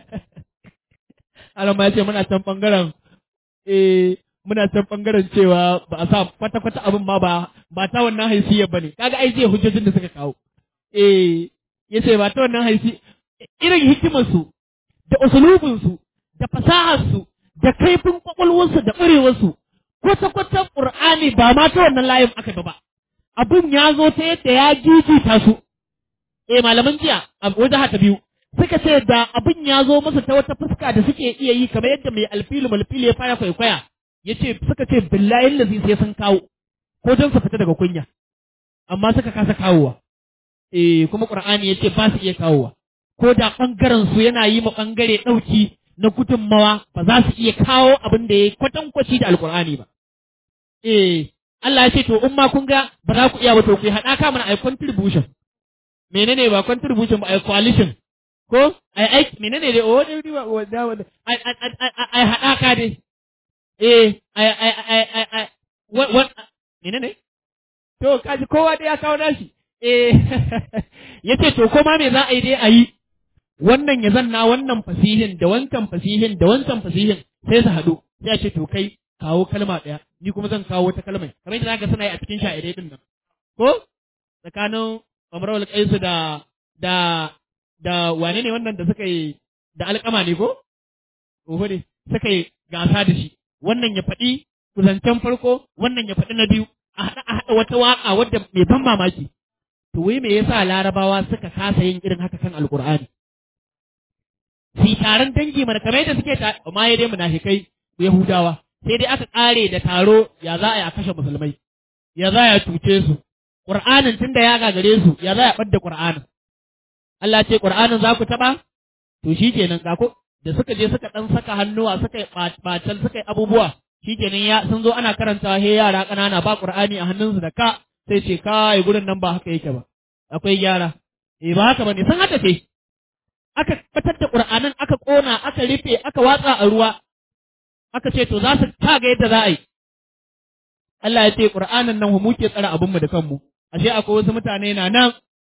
A: arama ya ce muna san bangaren eh muna san bangaren cewa ba a sa kwata kwata abin ma ba ba ta wannan haisiyar bane kaga ai zai hujjojin da suka kawo eh yace ba ta wannan haisi irin hikimar su da usulubin su da fasahar su da kaifin kwakwalwarsu da ƙwarewar su kwata kwata qur'ani ba ma ta wannan layin aka ba ba abin ya zo ta yadda ya jijita su eh malaman jiya a wajen ta biyu suka ce da abin ya zo masa ta wata fuska da suke iya yi kamar yadda mai alfilu malfilu ya fara kwaikwaya ya ce suka ce billahi lazi sai sun kawo ko don su fita daga kunya amma suka kasa kawowa eh kuma qur'ani ya ce ba su iya kawowa ko da bangaren su yana yi ma bangare dauki na gudunmawa ba za su iya kawo abin da ya kwatankwaci da alqur'ani ba eh Allah ya ce to in ma kun ga ba za ku iya ba to ku haɗa ka mana ai contribution menene ba contribution ba ai coalition ko ai aiki menene dai o dai ba o da wanda ai ai haɗa ka dai eh ai ai ai ai ai what menene to kaji kowa dai ya kawo nashi eh yace to ko ma me za a yi dai a yi wannan ya zanna wannan fasihin da wancan fasihin da wancan fasihin sai su haɗu sai a ce to kai kawo kalma ɗaya ni kuma zan kawo wata kalmai kamar yadda zaka suna yi a cikin sha'irai din nan ko tsakanin Umar Qaisu da da da wane ne wannan da suka yi da alƙama ne ko oho ne suka yi gasa da shi wannan ya faɗi kuzancen farko wannan ya faɗi na biyu a haɗa a haɗa wata waƙa wadda mai ban mamaki to wai me yasa larabawa suka kasa yin irin haka kan alƙur'ani si taron dangi mana kamar yadda suke ta amma ya dai munafikai yahudawa sai dai aka ƙare da taro ya za a yi a kashe musulmai ya za a cuce su ƙur'anin tun da ya gagare su ya za a ɓadda ƙur'anin Allah ce ƙur'anin za ku taɓa to shi kenan ga da suka je suka ɗan saka hannuwa suka yi ɓatal suka yi abubuwa shi kenan ya sun zo ana karanta he yara ƙanana ba ƙur'ani a hannunsu da ka sai ce kai gurin nan ba haka yake ba akwai gyara eh ba haka bane sun haka ce aka fitar da ƙur'anin aka ƙona aka rufe aka watsa a ruwa aka ce to za su ta ga yadda za a yi Allah ya ce ƙur'anin nan mu ke tsara abinmu da kanmu ashe akwai wasu mutane na nan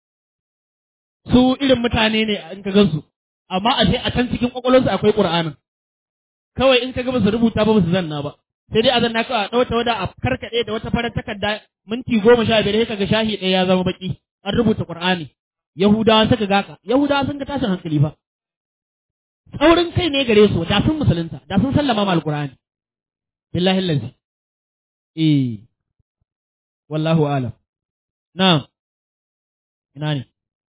A: su irin mutane ne in ka gansu amma ashe a can cikin kwakwalwarsu akwai ƙur'anin kawai in ka ga su rubuta ba su zanna ba sai dai a zanna kawai a ɗauta wada a karkaɗe da wata farar takarda minti goma sha biyar sai ka ga shahi ɗaya ya zama baki an rubuta ƙur'ani yahudawa suka gaka yahudawa sun ga tashin hankali ba tsaurin kai ne gare su da sun musulunta da sun sallama ma alƙur'ani billahi lazi eh wallahu alam na'am ina ne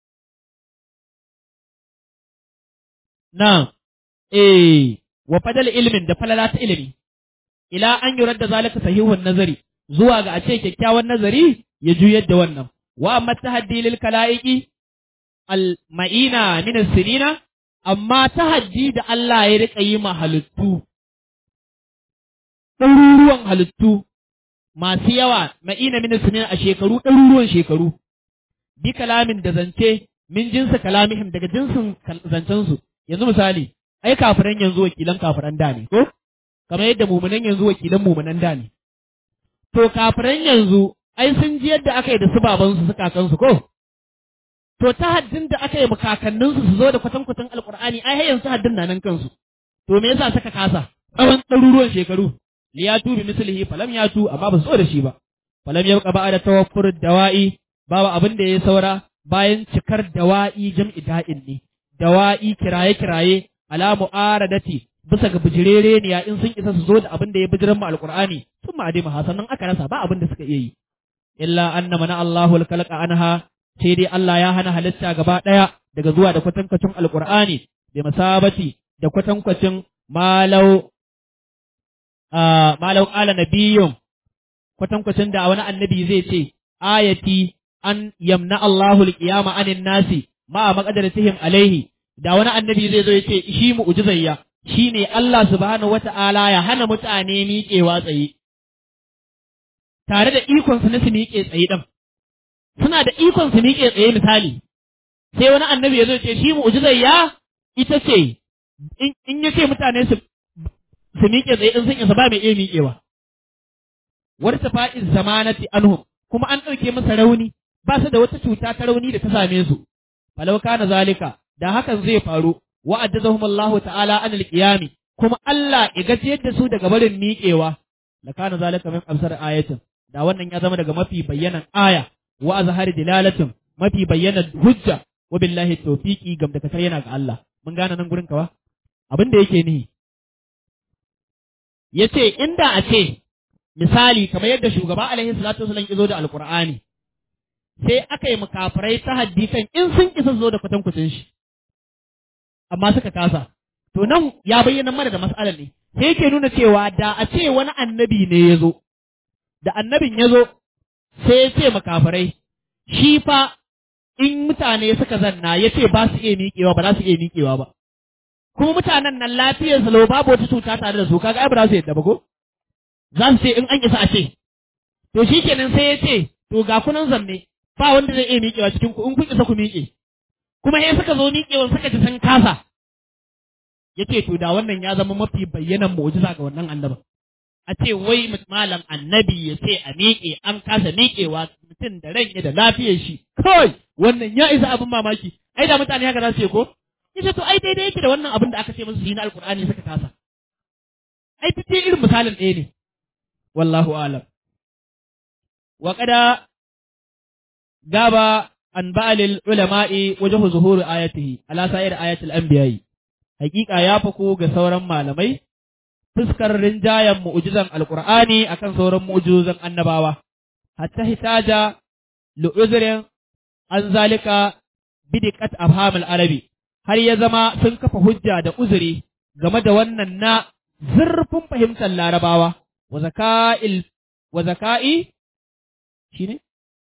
A: na'am eh wa fadal ilmin da falala ta ilimi ila an yurar da zalika sahihun nazari zuwa ga a ce kyakkyawan nazari ya juyar da wannan wa amma tahaddi lil kalaiki al ma'ina min sinina amma tahaddi da Allah ya rika yi ma halittu ɗaruruwan halittu masu yawa ma'ina min sinina a shekaru ɗaruruwan shekaru bi kalamin da zance min jinsa kalamihim daga jinsin zancensu yanzu misali ai kafiran yanzu wakilan kafiran da ne ko kamar yadda mumunan yanzu wakilan mumunan da ne to kafiran yanzu ai sun ji yadda aka yi da su babansu su kakansu ko to ta haddin da aka yi kakanninsu su zo da kwatankwatan alkur'ani ai har yanzu haddin na nan kansu to me yasa suka kasa tsawon ɗaruruwan shekaru liyatu bi mislihi falam yatu amma ba su zo da shi ba falam yabqa ba'da tawaffur dawa'i babu abin da ya saura bayan cikar dawa'i jam'i da'in ne dawa'i kiraye-kiraye ala mu'aradati bisa ga bijirere ne ya in sun isa su zo da abin da ya bijiran mu alqur'ani sun ma'adi ma sannan aka rasa ba abin da suka iya yi illa anna mana Allahu alkalqa anha sai dai Allah ya hana halitta gaba daya daga zuwa da kwatankwacin alqur'ani da masabati da kwatankwacin malau malau qala nabiyyun kwatankwacin da wani annabi zai ce ayati an yamna Allahu al-qiyama anin nasi ma maqadaratihim alaihi da wani annabi zai zo ya ce shi mu'jizayya shine Allah subhanahu wata'ala ya hana mutane miƙewa tsaye tare da ikon su na su miƙe tsaye din suna da ikon su miƙe tsaye misali sai wani annabi ya zo ya ce shi mu'jizayya ita ce in ya ce mutane su su miƙe tsaye in sun isa ba mai iya miƙewa warta fa'iz zamanati anhum kuma an ɗauke masa rauni ba su da wata cuta ta rauni da ta same su falau kana zalika da hakan zai faru wa addazahum Allah ta'ala anil qiyami kuma Allah ya gajiyar da su daga barin miƙewa la kana zalika min amsar ayatin da wannan ya zama daga mafi bayyanan aya wa azhari dilalatin mafi bayyanan hujja wa billahi tawfiqi gam da kasar yana ga Allah mun gane nan gurin kawa abin da yake nihi yace inda a ce misali kamar yadda shugaba alaihi salatu wasallam ya zo da alqur'ani sai aka yi mukafirai ta haddi kan in sun isa zo da kwatankwacin shi amma suka kasa to nan ya bayyana mana da mas'alar ne sai yake nuna cewa da a ce wani annabi ne ya zo da annabin ya zo sai ya ce mukafirai shi fa in mutane suka zanna ya ce ba su iya miƙewa ba za su iya miƙewa ba kuma mutanen nan lafiyar salo babu wata cuta tare da su kaga ai ba za su yadda ba ko za su ce in an isa a ce to shikenan sai ya ce to ga kunan zanne ba wanda zai iya miƙewa cikin ku in kun isa ku miƙe kuma sai suka zo miƙewa suka ji sun kasa yace to da wannan ya zama mafi bayyanan mu'jiza ga wannan annabin a ce wai malam annabi ya ce a miƙe an kasa miƙewa mutum da ran da lafiyar shi kawai wannan ya isa abin mamaki ai da mutane haka za su ce ko yace to ai daidai yake da wannan abin da aka ce musu yi na alkur'ani suka kasa ai duk irin misalin ɗaya ne wallahu alam wa qada gaba an ba'alil ulama'i wajhu zuhuri ayatihi ala sa'ir ayatil anbiya'i hakika ya fako ga sauran malamai fuskar rinjayen mu'jizan alqur'ani akan sauran mu'jizan annabawa hatta hitaja lu'uzrin an zalika bidiqat afhamil arabi har ya zama sun kafa hujja da uzuri game da wannan na zurfin fahimtar larabawa wa zaka'il wa zaka'i shine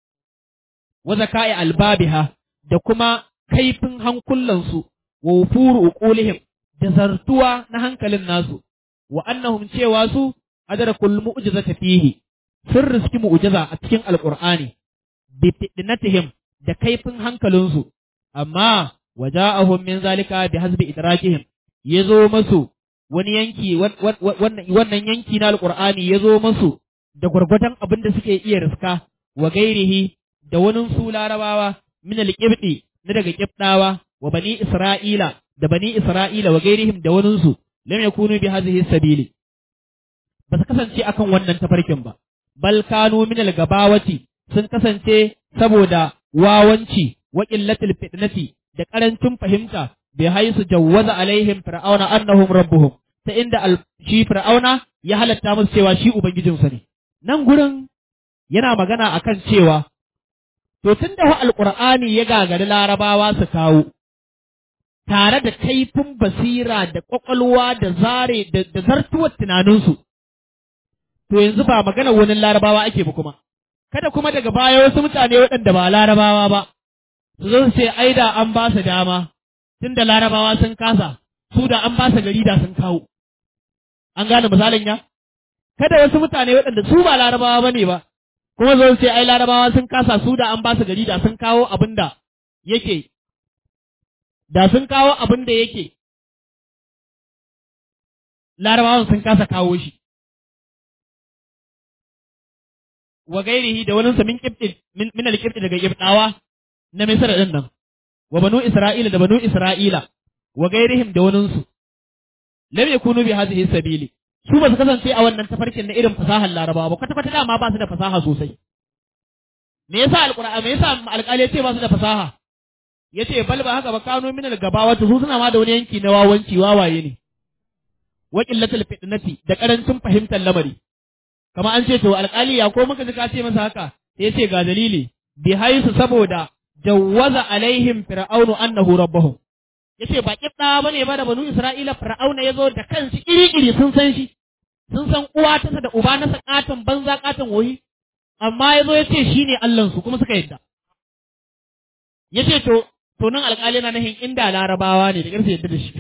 A: wa zaka'i albabiha da kuma kaifin hankulansu wa wufuru uqulihim da zartuwa na hankalin nasu wa annahum cewa su adrakul mu'jizata fihi sun riski mu'jiza a cikin alqur'ani bi fitnatihim da kaifin hankalinsu amma waja'ahum min zalika bi hasbi idrakihim yazo masu wani yanki wannan yanki na alqur'ani yazo masu da gwargwadon abin da suke iya riska wa gairihi da wani su larabawa min alqibdi na daga qibdawa wa bani isra'ila da bani isra'ila wa gairihim da wani su lam yakunu bi hadhihi sabili ba su kasance akan wannan tafarkin ba bal kanu min al-gabawati sun kasance saboda wawanci wa qillatil fitnati da karancin fahimta bi haisu jawwaza alaihim fir'auna annahum rabbuhum ta inda shi fir'auna ya halatta musu cewa shi ubangijinsa ne nan gurin yana magana akan cewa to tunda wa alqur'ani ya gagari larabawa su kawo tare da kaifin basira da kwakwalwa da zare da zartuwar tunaninsu to yanzu ba magana wani larabawa ake ba kuma kada kuma daga baya wasu mutane waɗanda ba larabawa ba su zo su ce ai da an ba su dama tun da larabawa sun kasa su da an ba su gari da sun kawo an gane misalin ya kada wasu mutane waɗanda su ba larabawa ba ne ba kuma zo su ce ai larabawa sun kasa su da an ba su gari da sun kawo abin da yake da sun kawo abin da yake larabawan sun kasa kawo shi wa gairihi da wani min kibti min al-kibti daga kibtawa na Misra din nan wa banu Isra'ila da banu Isra'ila wa gairihim da wani su lam yakunu bi hadhihi sabili su ba su kasance a wannan tafarkin na irin fasahar Larabawa ba kwata kwata dama ba su da fasaha sosai me yasa alqur'ani me yasa alƙali ya ce ba su da fasaha yace bal ba haka ba kanu min al-gabawati su suna ma da wani yanki na wawanci wawaye ne wa qillatul fitnati da karancin fahimtar lamari kama an ce to alƙali ya ko muka ji ka ce masa haka sai ya ce ga dalili bi haisu saboda jawwaza alaihim fir'aunu annahu rabbuhum yace ba kibda bane ba da banu isra'ila fir'auna yazo da kansu iri-iri sun san shi sun san uwa ta da uba na sakatan banza katan woyi amma yazo yace shine Allah su kuma suka yadda yace to to nan alƙali na nahin inda larabawa ne da ƙarfi yadda da shi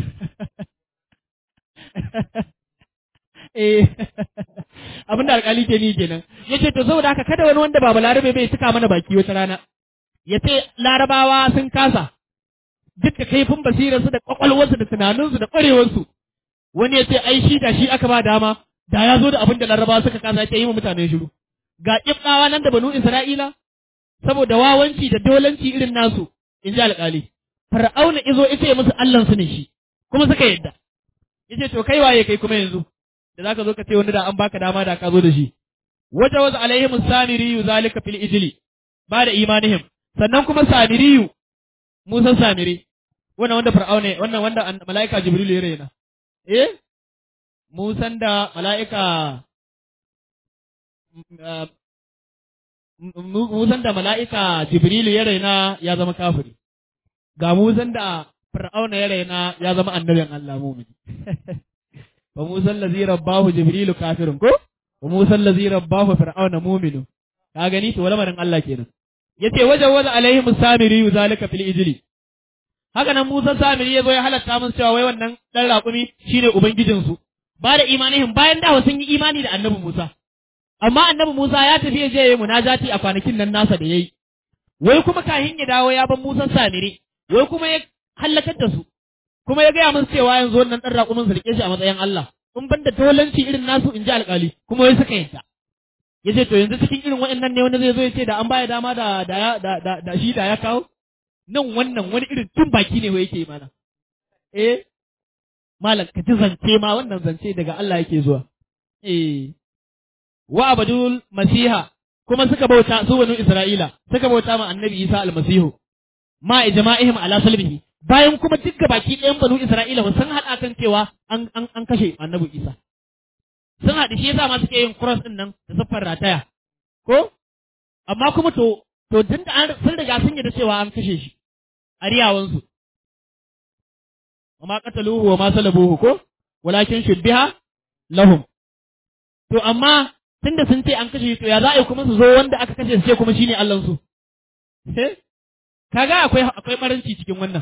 A: eh abinda alƙali ke ni kenan yace to saboda haka kada wani wanda ba balarabe bai tuka mana baki wata rana yace larabawa sun kasa duk da kaifin basirarsu da kwakwalwarsu da tunaninsu da ƙwarewarsu wani ya ce ai shi da shi aka ba dama da ya zo da abin da larabawa suka kasa ke yi wa mutane shiru ga ƙibɗawa nan da banu isra'ila saboda wawanci da dolanci irin nasu in ji alƙali fir'auna izo ita ya musu allansu ne shi kuma suka yadda yace to kai waye kai kuma yanzu da zaka zo ka ce wani da an baka dama da ka zo da shi waja waza alaihim samiriyu zalika fil ijli ba da imanihim sannan kuma samiriyu musan samiri wannan wanda fir'auna wannan wanda mala'ika jibril ya raina eh musan da mala'ika musan da mala'ika jibril ya raina ya zama kafiri ga musan da fir'auna ya raina ya zama annabin Allah mumini wa musan lazi rabbahu jibrilu kafirun ko wa musan lazi rabbahu fir'auna muminu ka gani to lamarin Allah kenan yace wajen waza alaihim samiri zalika fil ijli haka nan Musa samiri yazo ya halatta musu cewa wai wannan dan raƙumi shine ubangijin su ba da imanihim bayan da sun yi imani da annabi Musa amma annabi Musa ya tafi je yayi munajati a kwanakin nan nasa da yayi wai kuma kahin ya dawo ya ban Musa samiri wai kuma ya halakar da su kuma ya gaya musu cewa yanzu wannan dan raƙumin su rike shi a matsayin Allah in ban da dolanci irin nasu in ji alƙali kuma wai suka yanta ya ce to yanzu cikin irin waɗannan ne wanda zai zo ya ce da an baya dama da da da da, da shi da ya kawo nan wannan wani irin tun baki ne wai yake mana eh malam ka ji zance ma wannan zance daga Allah yake zuwa eh wa abadul masiha kuma suka bauta su banu Isra'ila suka bauta ma annabi Isa almasihu ma ijma'ihim ala salbihi bayan kuma dukka baki ɗayan banu Isra'ila ba sun haɗa kan cewa an an an kashe annabi Isa sun haɗu shi yasa ma suke yin cross ɗin nan da siffar rataya ko amma kuma to to tun da sun riga sun yarda cewa an kashe shi a riyawansu amma qataluhu wa ma salabuhu ko walakin shubbiha lahum to amma tunda sun ce an kashe shi to ya za a yi kuma su zo wanda aka kashe su ce kuma shine Allah su kaga akwai akwai baranci cikin wannan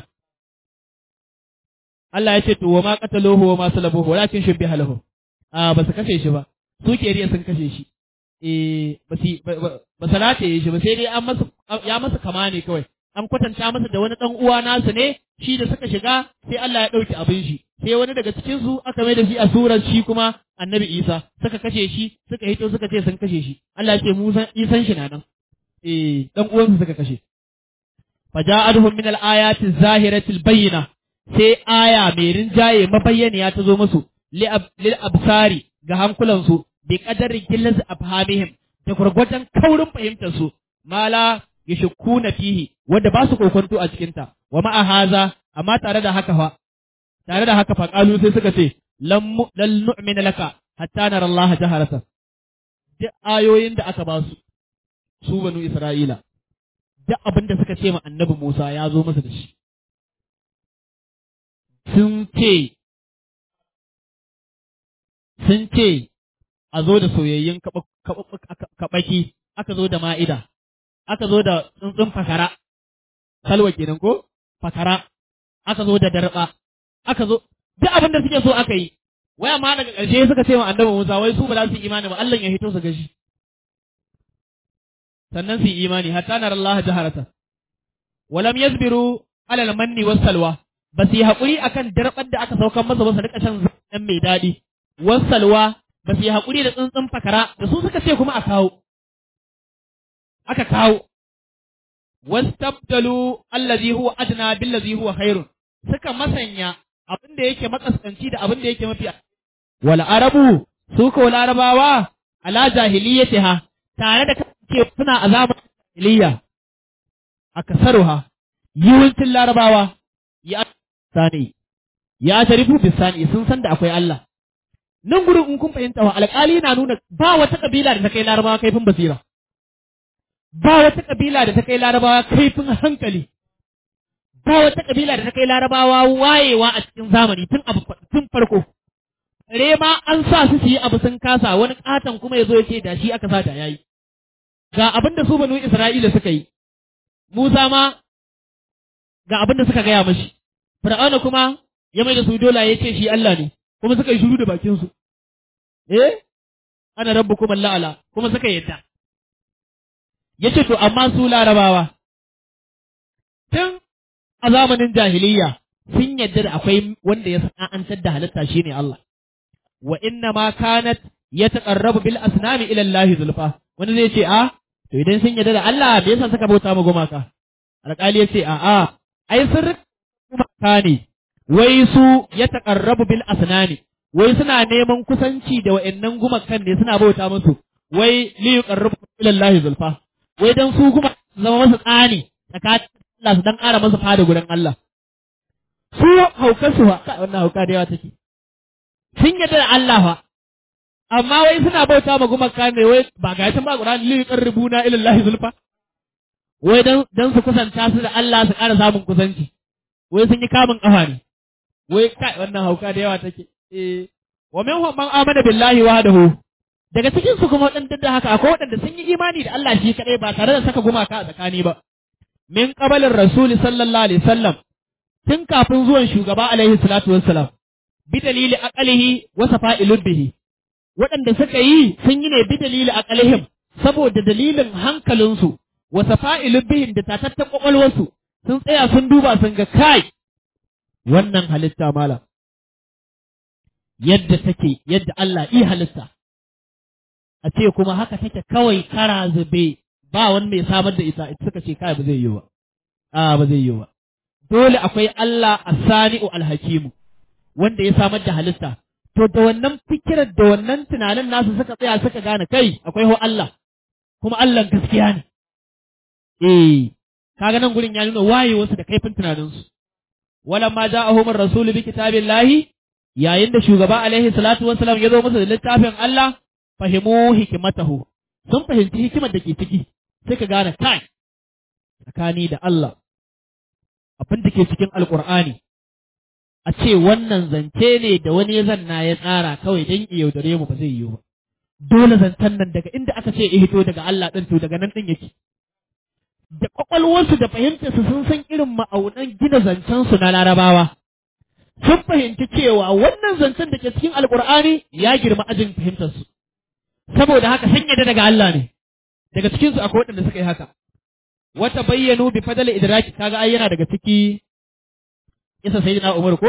A: Allah ya ce to wa ma qataluhu wa ma salabuhu walakin shubbiha lahum a ba su kashe shi ba su ke riya sun kashe shi eh ba su ba su rataye shi ba sai dai an masa ya masa kama ne kawai an kwatanta masa da wani dan uwa nasu ne shi da suka shiga sai Allah ya dauki abin shi sai wani daga cikin su aka mai da shi a surar shi kuma annabi Isa suka kashe shi suka hito suka ce sun kashe shi Allah ya ce Musa Isan shi na nan eh dan uwansu suka kashe faja'atuhum min al-ayati az-zahirati al-bayyina sai aya mai rinjaye mabayyaniya ta zo musu lil absari ga hankulansu bi qadarin killas afhamihim da gurgurdan kaurin fahimtar su mala yashkuna fihi wanda ba su kokonto a cikin ta wa ma'a haza amma tare da haka fa tare da haka fa qalu sai suka ce lam lal nu'mina laka hatta nara Allah jaharatan duk ayoyin da aka ba su su banu Isra'ila duk abin da suka ce ma annabi Musa ya zo masa da shi sun ce sun ce a zo da soyayyun kaɓaki aka zo da ma'ida aka zo da tsuntsun fakara salwa kenan ko fakara aka zo da darba aka zo duk abin da suke so aka yi waya ma daga ƙarshe suka ce wa annabi Musa wai su ba za su yi imani ba Allah ya hito su gashi sannan su yi imani hatta nar Allah jaharata walam yasbiru alal manni was salwa ba su yi haƙuri akan darbar da aka saukan masa ba su rika shan zan mai daɗi was salwa ba su yi haƙuri da tsuntsun fakara da su suka ce kuma a kawo aka kawo wastabdalu allazi huwa adna billazi huwa khairun suka masanya abin da yake makaskanci da abin da yake mafi wal arabu su ko larabawa ala jahiliyatiha tare da kace suna azabar jahiliya akasaruha yawancin larabawa ya sani ya tarifu bisani sun san da akwai Allah nan gurin in kun fahimta wa alƙali na nuna ba wata kabila da ta kai larabawa kaifin basira ba wata kabila da ta kai larabawa kaifin hankali ba wata kabila da ta kai larabawa wayewa a cikin zamani tun abu tun farko re ma an sa su su yi abu sun kasa wani katon kuma ya zo ya ce da shi aka sa da yayi ga abin da su banu Isra'ila suka yi Musa ma ga abin da suka gaya mashi fir'auna kuma ya mai da su dola ya ce shi Allah ne kuma suka yi shiru da bakin su eh ana rabbukum la'ala kuma suka yadda yace to amma su larabawa tun a zamanin jahiliya sun yadda da akwai wanda ya sana'antar da halitta shine Allah wa inna ma kanat yataqarrabu bil asnami ila Allah zulfa wani zai ce a to idan sun yadda da Allah me yasa suka bauta ma gumaka alƙali ya ce a a ai sun gumaka ne wai su yataqarrabu bil asnami wai suna neman kusanci da wa'annan gumakan ne suna bauta musu wai li yuqarribu ila Allah zulfa wai dan su guma zama masu tsani tsakanin Allah su dan ƙara masa fada gurin Allah su haukar su fa wannan hauka da yawa take sun yadda da Allah fa amma wai suna bauta ma gumaka ne wai ba ga ta ba Qur'ani li yuqarribuna ila Allah zulfa wai dan dan su kusanta su da Allah su ƙara samun kusanci wai sun yi kamun kafa ne wai kai wannan hauka da yawa take eh wa minhum man amana billahi wahdahu daga cikin su kuma waɗanda da haka akwai waɗanda sun yi imani da Allah shi kadai ba tare da saka gumaka a tsakani ba min qabalin rasul sallallahu alaihi wasallam tun kafin zuwan shugaba alaihi salatu wassalam bi dalili aqalihi wa safa'ilud bihi waɗanda suka yi sun yi ne bi dalili aqalihim saboda dalilin hankalinsu wa safa'ilud bihim da tatatta kwakwalwarsu sun tsaya sun duba sun ga kai wannan halitta malam yadda take yadda Allah i halitta a ce kuma haka take kawai kara zube ba wani mai samar da ita suka ce kai ba zai yi ba a ba zai yi ba dole akwai Allah as-sani'u al-hakimu wanda ya samar da halitta to da wannan fikirar da wannan tunanin nasu suka tsaya suka gane kai akwai ho Allah kuma Allah gaskiya ne eh kaga nan gurin ya nuna wayewarsu da kaifin tunaninsu wala ma ja'ahum ar-rasulu bi kitabillahi yayin da shugaba alaihi salatu wassalam ya zo musu da littafin Allah fahimu hikimatahu sun fahimci hikimar da ke ciki sai ka gane kai tsakani da Allah abin da ke cikin alkur'ani a ce wannan zance ne da wani ya zanna ya tsara kawai don yaudare mu ba zai yiwu ba dole zancen nan daga inda aka ce ya hito daga Allah ɗin to daga nan ɗin yake da kwakwalwarsu da fahimtarsu sun san irin ma'aunan gina zancensu na larabawa sun fahimci cewa wannan zancen da ke cikin alkur'ani ya girma ajin fahimtarsu saboda haka sun yadda daga Allah ne daga cikinsu akwai waɗanda suka yi haka wata bayyanu bi fadala idraki kaga ai yana daga ciki isa sayyidina Umar ko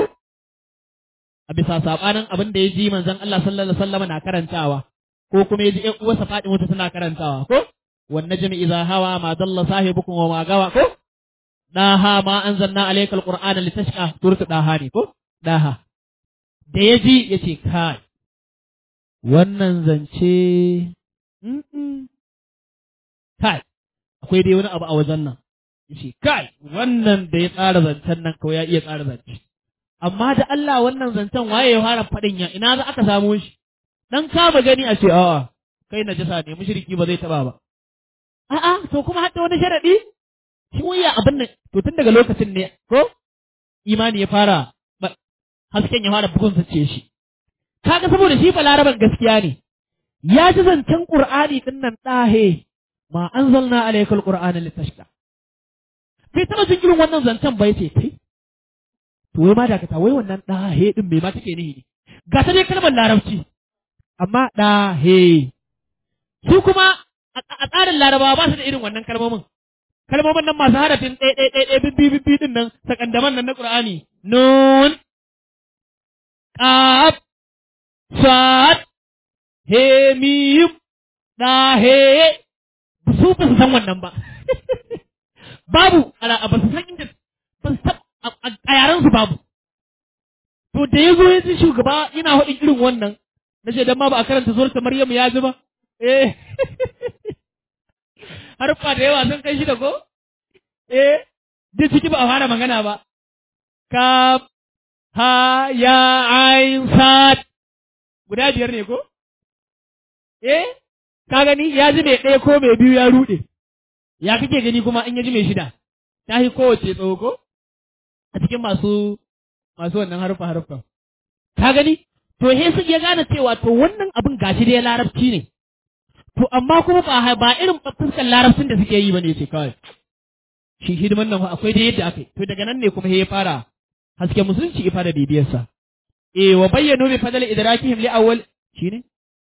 A: a bisa sabanin abin da ya ji manzon Allah sallallahu alaihi wasallam na karantawa ko kuma ya ji ƴan uwarsa Fatima ta tana karantawa ko wan najmi idza hawa ma dalla sahibukum wa ma gawa ko daha ma anzalna alayka alqur'ana litashqa suratu daha ne ko daha da ya ji ya ce kai wannan zance kai akwai dai wani abu a wajen nan yace kai wannan da ya tsara zancen nan kawai ya iya tsara zance amma da Allah wannan zancen waye ya fara faɗin ya ina za aka samu shi dan kama gani a ce a'a kai najasa ne mushriki ba zai taba ba a'a to kuma hadda wani sharadi shi waya abin nan to tun daga lokacin ne ko imani ya fara hasken ya fara bugun sace shi kaga saboda shi balaraban gaskiya ne ya ji zancen qur'ani din nan dahe ma anzalna alaykal qur'ana litashqa bai taba jin irin wannan zancen ba yace kai to wai ma da ka wai wannan dahe din me ma take nihi ne ga ta dai kalmar larabci amma dahe su kuma a tsarin larabawa ba su da irin wannan kalmomin kalmomin nan masu harafin ɗaya ɗaya ɗaya ɗaya bibbi bibbi din nan sakandaman nan na qur'ani nun qaf sad he mim da he su ba su san wannan ba babu ala ba su san inda ba su a yaran su babu to da ya zo ya ji shugaba ina haɗin irin wannan na ce dan ma ba a karanta suratul maryam ya ji ba eh harfa da yawa sun kai shi da ko eh duk ciki ba a fara magana ba ka ha ya ain sad guda biyar ne ko eh ka gani ya ji mai ɗaya ko mai biyu ya ruɗe ya kake gani kuma in ya ji mai shida ta yi kowace tsawo ko a cikin masu masu wannan harfa harfa ka gani to he su ya gane cewa to wannan abin gashi dai larabci ne to amma kuma ba ba irin fuskar larabcin da suke yi bane ce kawai shi hidiman nan akwai da yadda aka yi to daga nan ne kuma ya fara hasken musulunci ya fara bibiyarsa eh wa bayyanu bi fadl idrakihim li awwal shine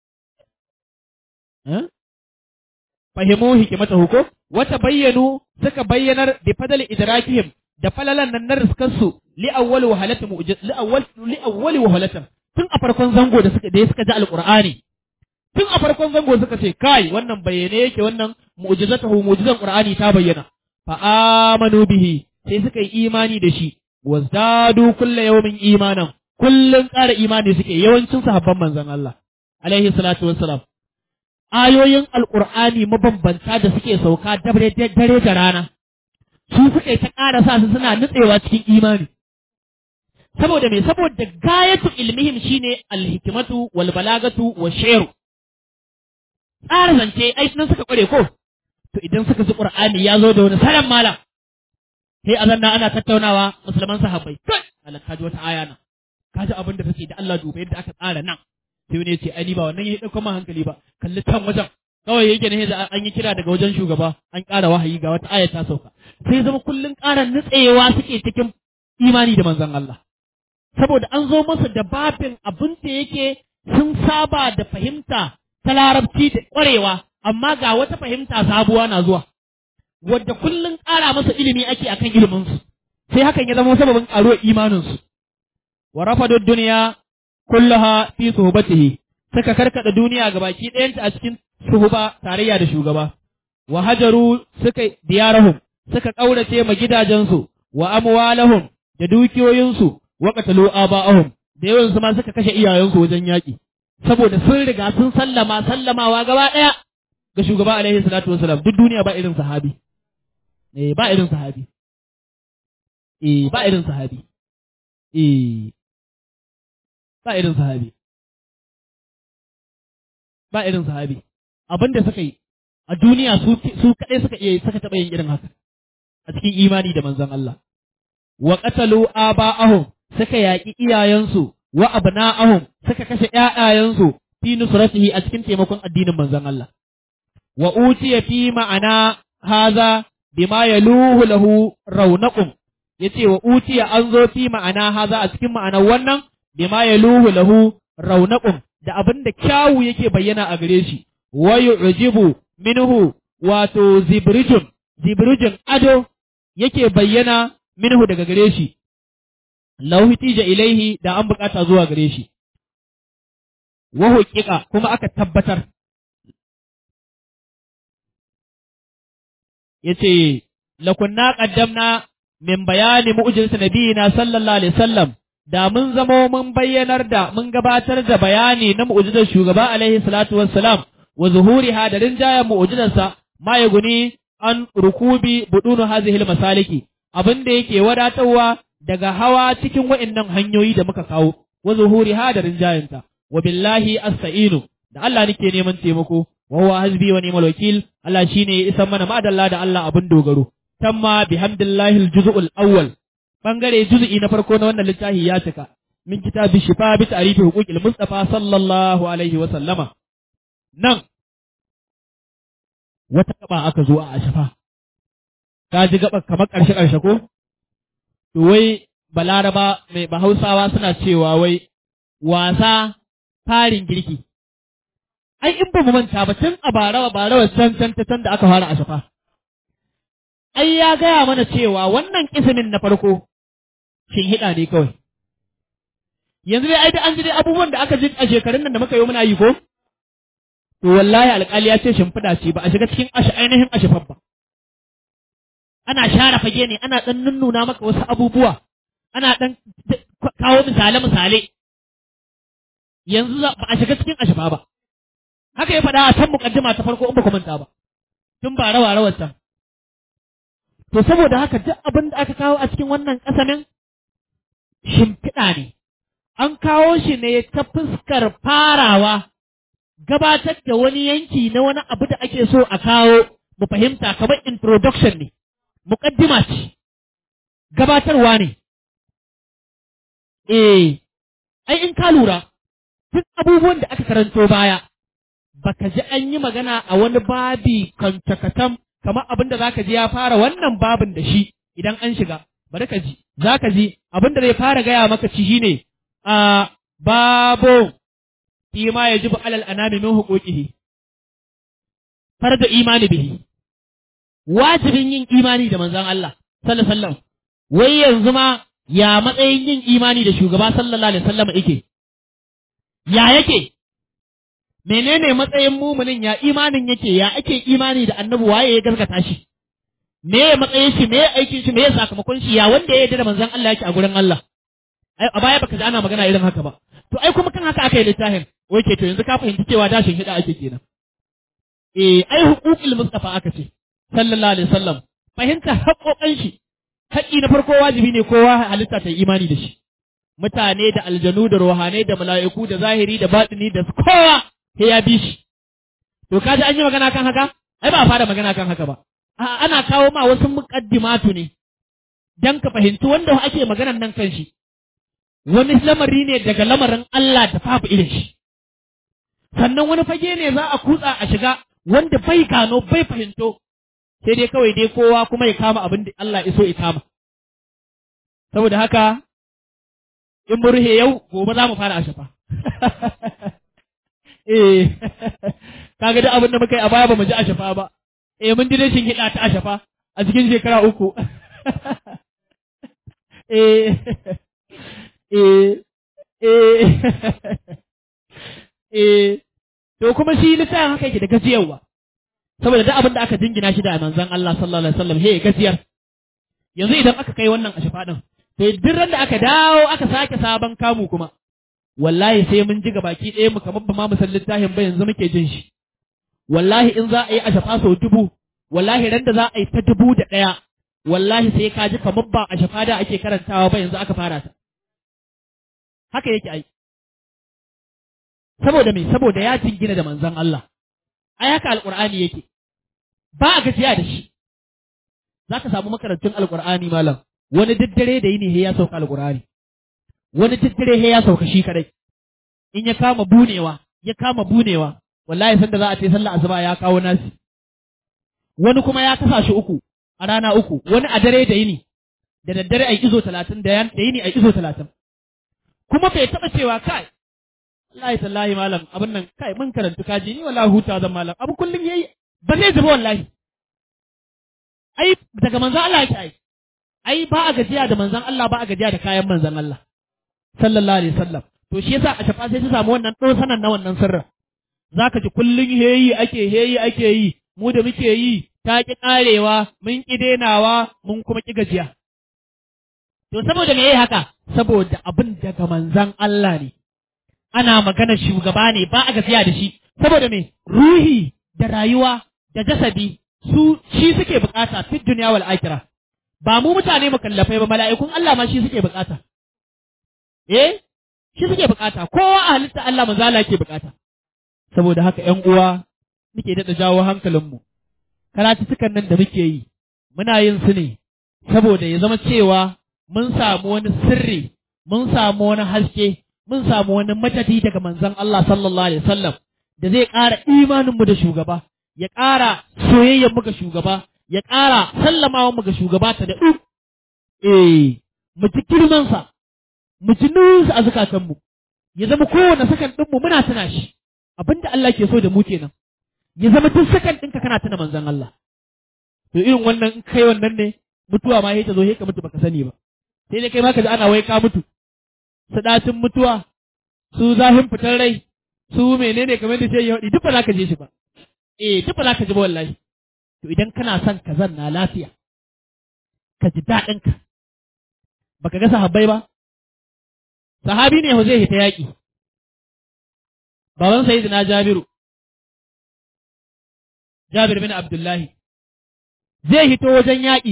A: eh fahimu hikimatahu ko wata bayyanu suka bayyanar bi fadl idrakihim da falalan nan na riskansu li awwal wahalati mu'jiz li awwal li awwal wahalatan tun a farkon zango da suka da suka ji alqur'ani tun a farkon zango suka ce kai wannan bayyane yake wannan mu'jizatahu mu'jizan qur'ani ta bayyana fa amanu bihi sai suka yi imani da shi wazdadu kullu yawmin imanan kullun ƙara imani suke yawancin sahabban manzon Allah alaihi salatu wassalam ayoyin alqur'ani mabambanta da suke sauka dare dare da rana su suke ta ƙara sa su suna nutsewa cikin imani saboda me saboda gayatu ilmihim shine alhikmatu wal balagatu wa shi'r tsara zance ai nan suka kware ko to idan suka ji qur'ani ya zo da wani salan mala sai azanna ana tattaunawa musulman sahabbai kai Allah kaji wata aya nan kaji abin da take da Allah duba yadda aka tsara nan sai wani ya ce ai ni ba wannan ya dauka man hankali ba kalli can wajen kawai yake ne an yi kira daga wajen shugaba an ƙara wahayi ga wata aya ta sauka sai zama kullun ƙara nutsewa suke cikin imani da manzon Allah saboda an zo masa da babin abin da yake sun saba da fahimta ta larabci da ƙwarewa amma ga wata fahimta sabuwa na zuwa wadda kullun ƙara masa ilimi ake akan iliminsu sai hakan ya zama sababin ƙaruwar imaninsu wa rafadu duniya kullaha fi suhbatihi suka karkada duniya gabaki ɗayanta a cikin suhuba tarayya da shugaba wa hajaru suka diyarahum suka kaurace ma gidajensu wa amwalahum da dukiyoyinsu wa qatalu aba'ahum da yawan su ma suka kashe iyayensu wajen yaki saboda sun riga sun sallama sallamawa gaba daya ga shugaba alaihi salatu wasalam duk duniya ba irin sahabi eh ba irin sahabi eh ba irin sahabi eh ba irin sahabi ba irin sahabi abin da suka yi a duniya su su kaɗai suka iya suka taɓa yin irin haka a cikin imani da manzon Allah wa qatalu aba'ahum suka yaƙi iyayensu wa abna'ahum suka kashe ƴaƴayensu fi nusratihi a cikin taimakon addinin manzon Allah wa utiya fi ma'ana haza bima yaluhu lahu raunaqum yace wa utiya an zo fi ma'ana haza a cikin ma'anar wannan bima yaluhu lahu raunaqum da abin da kyawu yake bayyana a gare shi wa yu'jibu minhu wato zibrijun zibrijun ado yake bayyana minhu daga gare shi law hitija ilaihi da an bukata zuwa gare shi wa huqiqa kuma aka tabbatar yace lakunna qaddamna min bayani mu'jizati nabiyina sallallahu alaihi wasallam da mun zamo mun bayyanar da mun gabatar da bayani na mu'jizar shugaba alaihi salatu wassalam wa zuhuriha da rinjayen mu'jizarsa ma ya guni an rukubi budunu hazihil masaliki abin da yake wadatarwa daga hawa cikin wa'annan hanyoyi da muka kawo wa zuhuriha da rinjayenta wa billahi asta'inu da Allah nake neman taimako wa huwa hasbi wa ni'mal wakil Allah shine ya isan mana madalla da Allah abin dogaro tamma bihamdillahi aljuz'ul awwal bangare juz'i na farko na wannan littafi ya cika min kitabi shifa bi ta'rifi huquqil mustafa sallallahu alaihi wa sallama nan wata gaba aka zo a ashafa ka ji gaba kamar karshe karshe ko to wai balaraba mai bahausawa suna cewa wai wasa farin girki ai in ba mu manta ba tun a barawa barawa can can can da aka fara ashafa ai ya gaya mana cewa wannan kismin na farko shin hida ne kawai yanzu dai ai da an ji dai abubuwan da aka ji a shekarun nan da muka yi muna yi ko to wallahi alƙali ya ce shimfiɗa ce ba a shiga cikin ashe ainihin ashifan ba ana share fage ne ana ɗan nunnuna maka wasu abubuwa ana ɗan kawo misale misale yanzu ba a shiga cikin ashifa ba haka ya faɗa a can muƙaddima ta farko in ba ku manta ba tun ba rawa rawar can to saboda haka duk abin da aka kawo a cikin wannan ƙasamin shimfiɗa ne an kawo shi ne ta fuskar farawa gabatar da wani yanki na wani abu da ake so a kawo mu fahimta kamar introduction ne muƙaddima ce gabatarwa ne eh ai in ka lura duk abubuwan da aka karanto baya baka ji an yi magana a wani babi kantakatan kamar abin da zaka ji ya fara wannan babin da shi idan an shiga bari ka ji zaka ji abin da zai fara gaya maka ci shine a babo fi ma yajibu alal anami min huquqihi farda imani bihi wajibin yin imani da manzon Allah sallallahu alaihi wasallam wai yanzu ma ya matsayin yin imani da shugaba sallallahu alaihi wasallam yake ya yake menene matsayin muminin ya imanin yake ya ake imani da annabi waye ya gaskata shi me ya matsayin shi me ya aikin shi me ya sakamakon shi ya wanda ya yarda da manzon Allah yake a gurin Allah ai a baya baka ji ana magana irin haka ba to ai kuma kan haka aka yi littafin oke to yanzu ka fahimci cewa dashin hida ake kenan eh ai huququl mustafa aka ce sallallahu alaihi wasallam fahimta haƙoƙan shi haƙi na farko wajibi ne kowa halitta ta yi imani da shi mutane da aljanu da ruhanai da mala'iku da zahiri da batini da kowa sai ya bi shi to kaji an yi magana kan haka ai ba a fara magana kan haka ba a ana kawo ma wasu muqaddimatu ne dan ka fahimci wanda ake maganan nan kan shi wani lamari ne daga lamarin Allah da babu irin shi sannan wani fage ne za a kutsa a shiga wanda bai gano bai fahimto sai dai kawai dai kowa kuma ya kama abin da Allah iso ya kama saboda haka in mu ruhe yau gobe za mu fara a shafa eh kaga duk abin da muka yi a baya ba mu ji a shafa ba eh mun dire shin hida ta a shafa a cikin shekara uku eh eh eh eh to kuma shi littafin haka yake da gajiyarwa saboda duk abin da aka jingina shi da manzon Allah sallallahu alaihi wasallam he gajiyar yanzu idan aka kai wannan a shafa din to duk ran da aka dawo aka sake sabon kamu kuma wallahi sai mun ji baki ɗaya mu kamar ba ma mu san littafin ba yanzu muke jin shi wallahi in za a yi a shafa sau dubu wallahi ran da za a yi ta dubu da ɗaya wallahi sai ka ji kamar ba a shafa da ake karantawa ba yanzu aka fara ta haka yake ai saboda me saboda ya jingina da manzon Allah ai haka alqur'ani yake ba a gajiya da shi zaka samu makarantun alqur'ani malam wani daddare da yini he ya sauka alqur'ani wani daddare he ya sauka shi kadai in ya kama bunewa ya kama bunewa wallahi sanda za a ce sallah asuba ya kawo nasi wani kuma ya kasa shi uku a rana uku wani a dare da yini da daddare ai izo talatin da yini ai izo talatin kuma bai taɓa cewa kai wallahi tallahi malam abin nan kai mun karantu kaji ni wallahi huta zan malam abu kullum yayi ba zai zuba wallahi ai daga manzon Allah yake ai ai ba a gajiya da manzon Allah ba a gajiya da kayan manzon Allah sallallahu alaihi wasallam to shi yasa a shafa sai ta samu wannan dosanan na wannan sirrin zaka ji kullum heyi ake heyi ake yi mu da muke yi ta ki karewa mun ki denawa mun kuma ki gajiya to saboda me yayi haka saboda abin daga manzon Allah ne ana magana shugaba ne ba a gafiya da shi saboda me ruhi da rayuwa da jasadi su shi suke bukata fi duniya wal akhirah ba mu mutane mukallafai ba mala'ikun Allah ma shi suke bukata eh shi suke bukata kowa a halitta Allah manzo Allah yake bukata saboda haka ƴan uwa muke daɗa jawo hankalinmu karatuttukan nan da muke yi muna yin su ne saboda ya zama cewa mun samu wani sirri mun samu wani haske mun samu wani matadi daga manzon Allah sallallahu alaihi wasallam da zai ƙara imaninmu da shugaba, ya ƙara soyayyar ga shugaba, ya ƙara sallamawa mu ga shugaba ta da ɗu. Eh, mu ji girmansa, mu ji nuyinsa a zukatanmu, ya zama kowane sakan ɗinmu muna tuna shi, abinda Allah ke so da mu kenan. Ya zama duk sakan ɗinka kana tuna manzon Allah. To irin wannan in kai wannan ne, mutuwa ma ta zo ka mutu baka sani ba. Sai dai kai ma ka ji ana wai ka mutu. Sadacin mutuwa, su zafin fitar rai, su menene kamar da ce ya duk ba za ka je shi ba eh duk ba za ka ji ba wallahi to idan kana son ka zanna lafiya ka ji daɗin ka baka ga sahabbai ba sahabi ne zai hita yaƙi baban sayyidina jabiru jabir bin abdullahi zai hito wajen yaƙi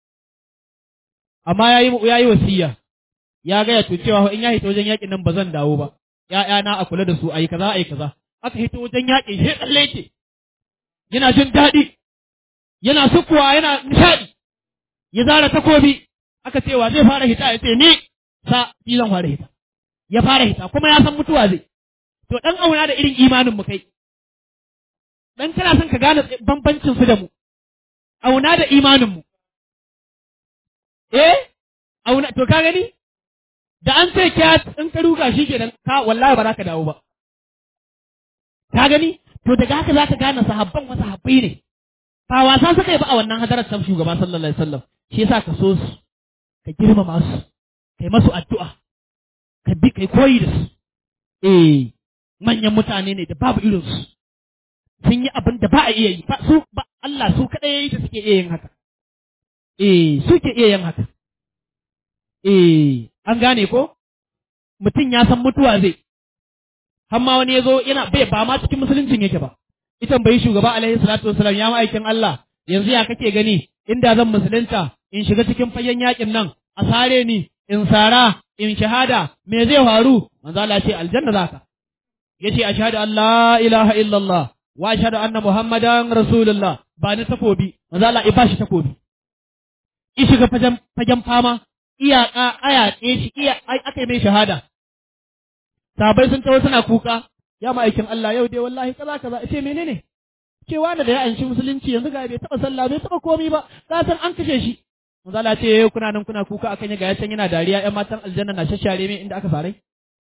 A: amma yayi yayi wasiya ya gaya to cewa in ya hito wajen yaƙin nan ba zan dawo ba ‘ya'yana a kula da su a yi kaza a yi kaza, aka hito wajen yaƙi shi tsalle ce, yana jin daɗi, yana sukuwa yana nishaɗi, ya zara takobi, aka cewa zai fara hita ya ce ni sa shi zan fara hita, ya fara hita kuma ya san mutuwa zai, to ɗan auna da irin imanin mu kai, ɗan kana son ka gane bambancin su da mu, auna da imaninmu eh auna to ka gani da an ce kya in ka ruga shi kenan ka wallahi ba za ka dawo ba ka gani to daga haka za ka gane sahabban wasu sahabbai ne ba wasa suka yi ba a wannan hadarar ta shugaba sallallahu alaihi wasallam shi yasa ka so su ka girmama su kai masu addu'a ka bi kai koyi da su eh manyan mutane ne da babu irin su sun yi abin da ba a iya yi ba su ba Allah su kadai yayi da suke iya yin haka eh suke iya yin haka eh an gane ko mutum ya san mutuwa zai har ma wani ya zo yana bai ba ma cikin musuluncin yake ba ita bai shugaba alaihi salatu wasalam ya ma'aikin Allah yanzu ya kake gani inda zan musulunta in shiga cikin fagen yakin nan a sare ni in sara in shahada me zai faru manzo Allah ce aljanna zaka yace ashhadu an la ilaha illallah wa ashhadu anna muhammadan rasulullah ba ni takobi manzo Allah ya bashi takobi in shiga fagen fagen fama iyaka aya shi iya aka mai shahada sabai sun tawo suna kuka ya ma'aikin Allah yau dai wallahi kaza kaza ce menene cewa da ya anshi musulunci yanzu ga bai taba sallah bai taba komi ba ka san an kashe shi manzo Allah ce kuna nan kuna kuka akan ga ya can yana dariya ƴan matan aljanna na shashare mai inda aka farai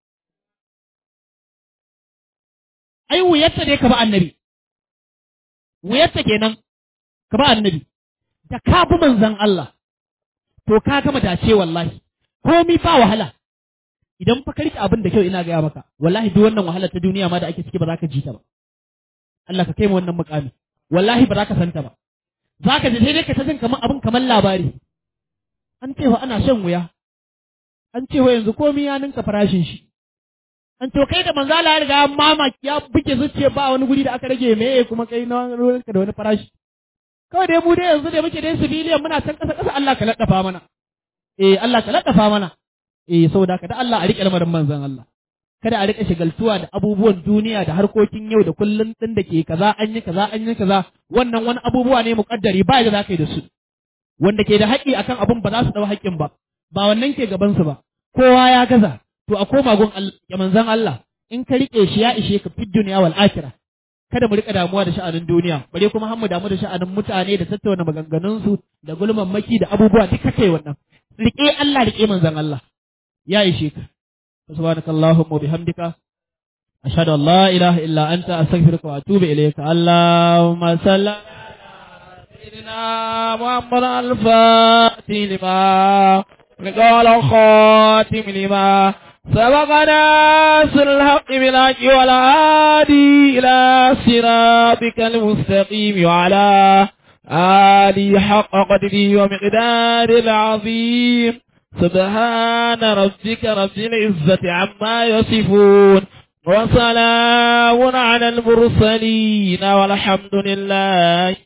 A: ai wuyarta ne ka ba annabi wuyarta kenan ka ba annabi da ka bi manzon Allah to ka gama dace wallahi komi ba wahala idan fa karki abin da kyau ina gaya maka wallahi duk wannan wahalar ta duniya ma da ake ciki ba za ka ji ta ba Allah ka kai mu wannan mukami wallahi ba za ka santa ba za ka ji sai dai ka ta jin kamar abin kamar labari an ce wa ana shan wuya an ce wa yanzu komai ya ninka farashin shi an to kai da manzo Allah ya riga mama ya buke zuciya ba wani guri da aka rage me kuma kai na ruwanka da wani farashi kawai dai mu dai yanzu da muke dai civilian muna can kasa kasa Allah ka laddafa mana eh Allah ka laddafa mana eh saboda ka da Allah a rike lamarin manzon Allah kada a rika shigaltuwa da abubuwan duniya da harkokin yau da kullun din da ke kaza an yi kaza an yi kaza wannan wani abubuwa ne muƙaddari ba da za ka yi da su wanda ke da haƙƙi akan abun ba za su ɗau haƙƙin ba ba wannan ke gaban su ba kowa ya gaza to a koma gun ya manzon Allah in ka rike shi ya ishe ka fid duniya wal akhirah kada mu rika damuwa da sha'anin duniya bare kuma har mu damu da sha'anin mutane da tattauna maganganun su da gulman maki da abubuwa duka kai wannan rike Allah rike manzon Allah ya ishe ka سبحانك اللهم وبحمدك أشهد أن لا إله إلا أنت أستغفرك وأتوب إليك اللهم صل على سيدنا محمد الفاتح لما قال خاتم لما سبقنا سر الحق بالحق والهادي إلى صراطك المستقيم وعلى آله حق قدره ومقدار العظيم سبحان ربك رب العزة عما يصفون وسلام على المرسلين والحمد لله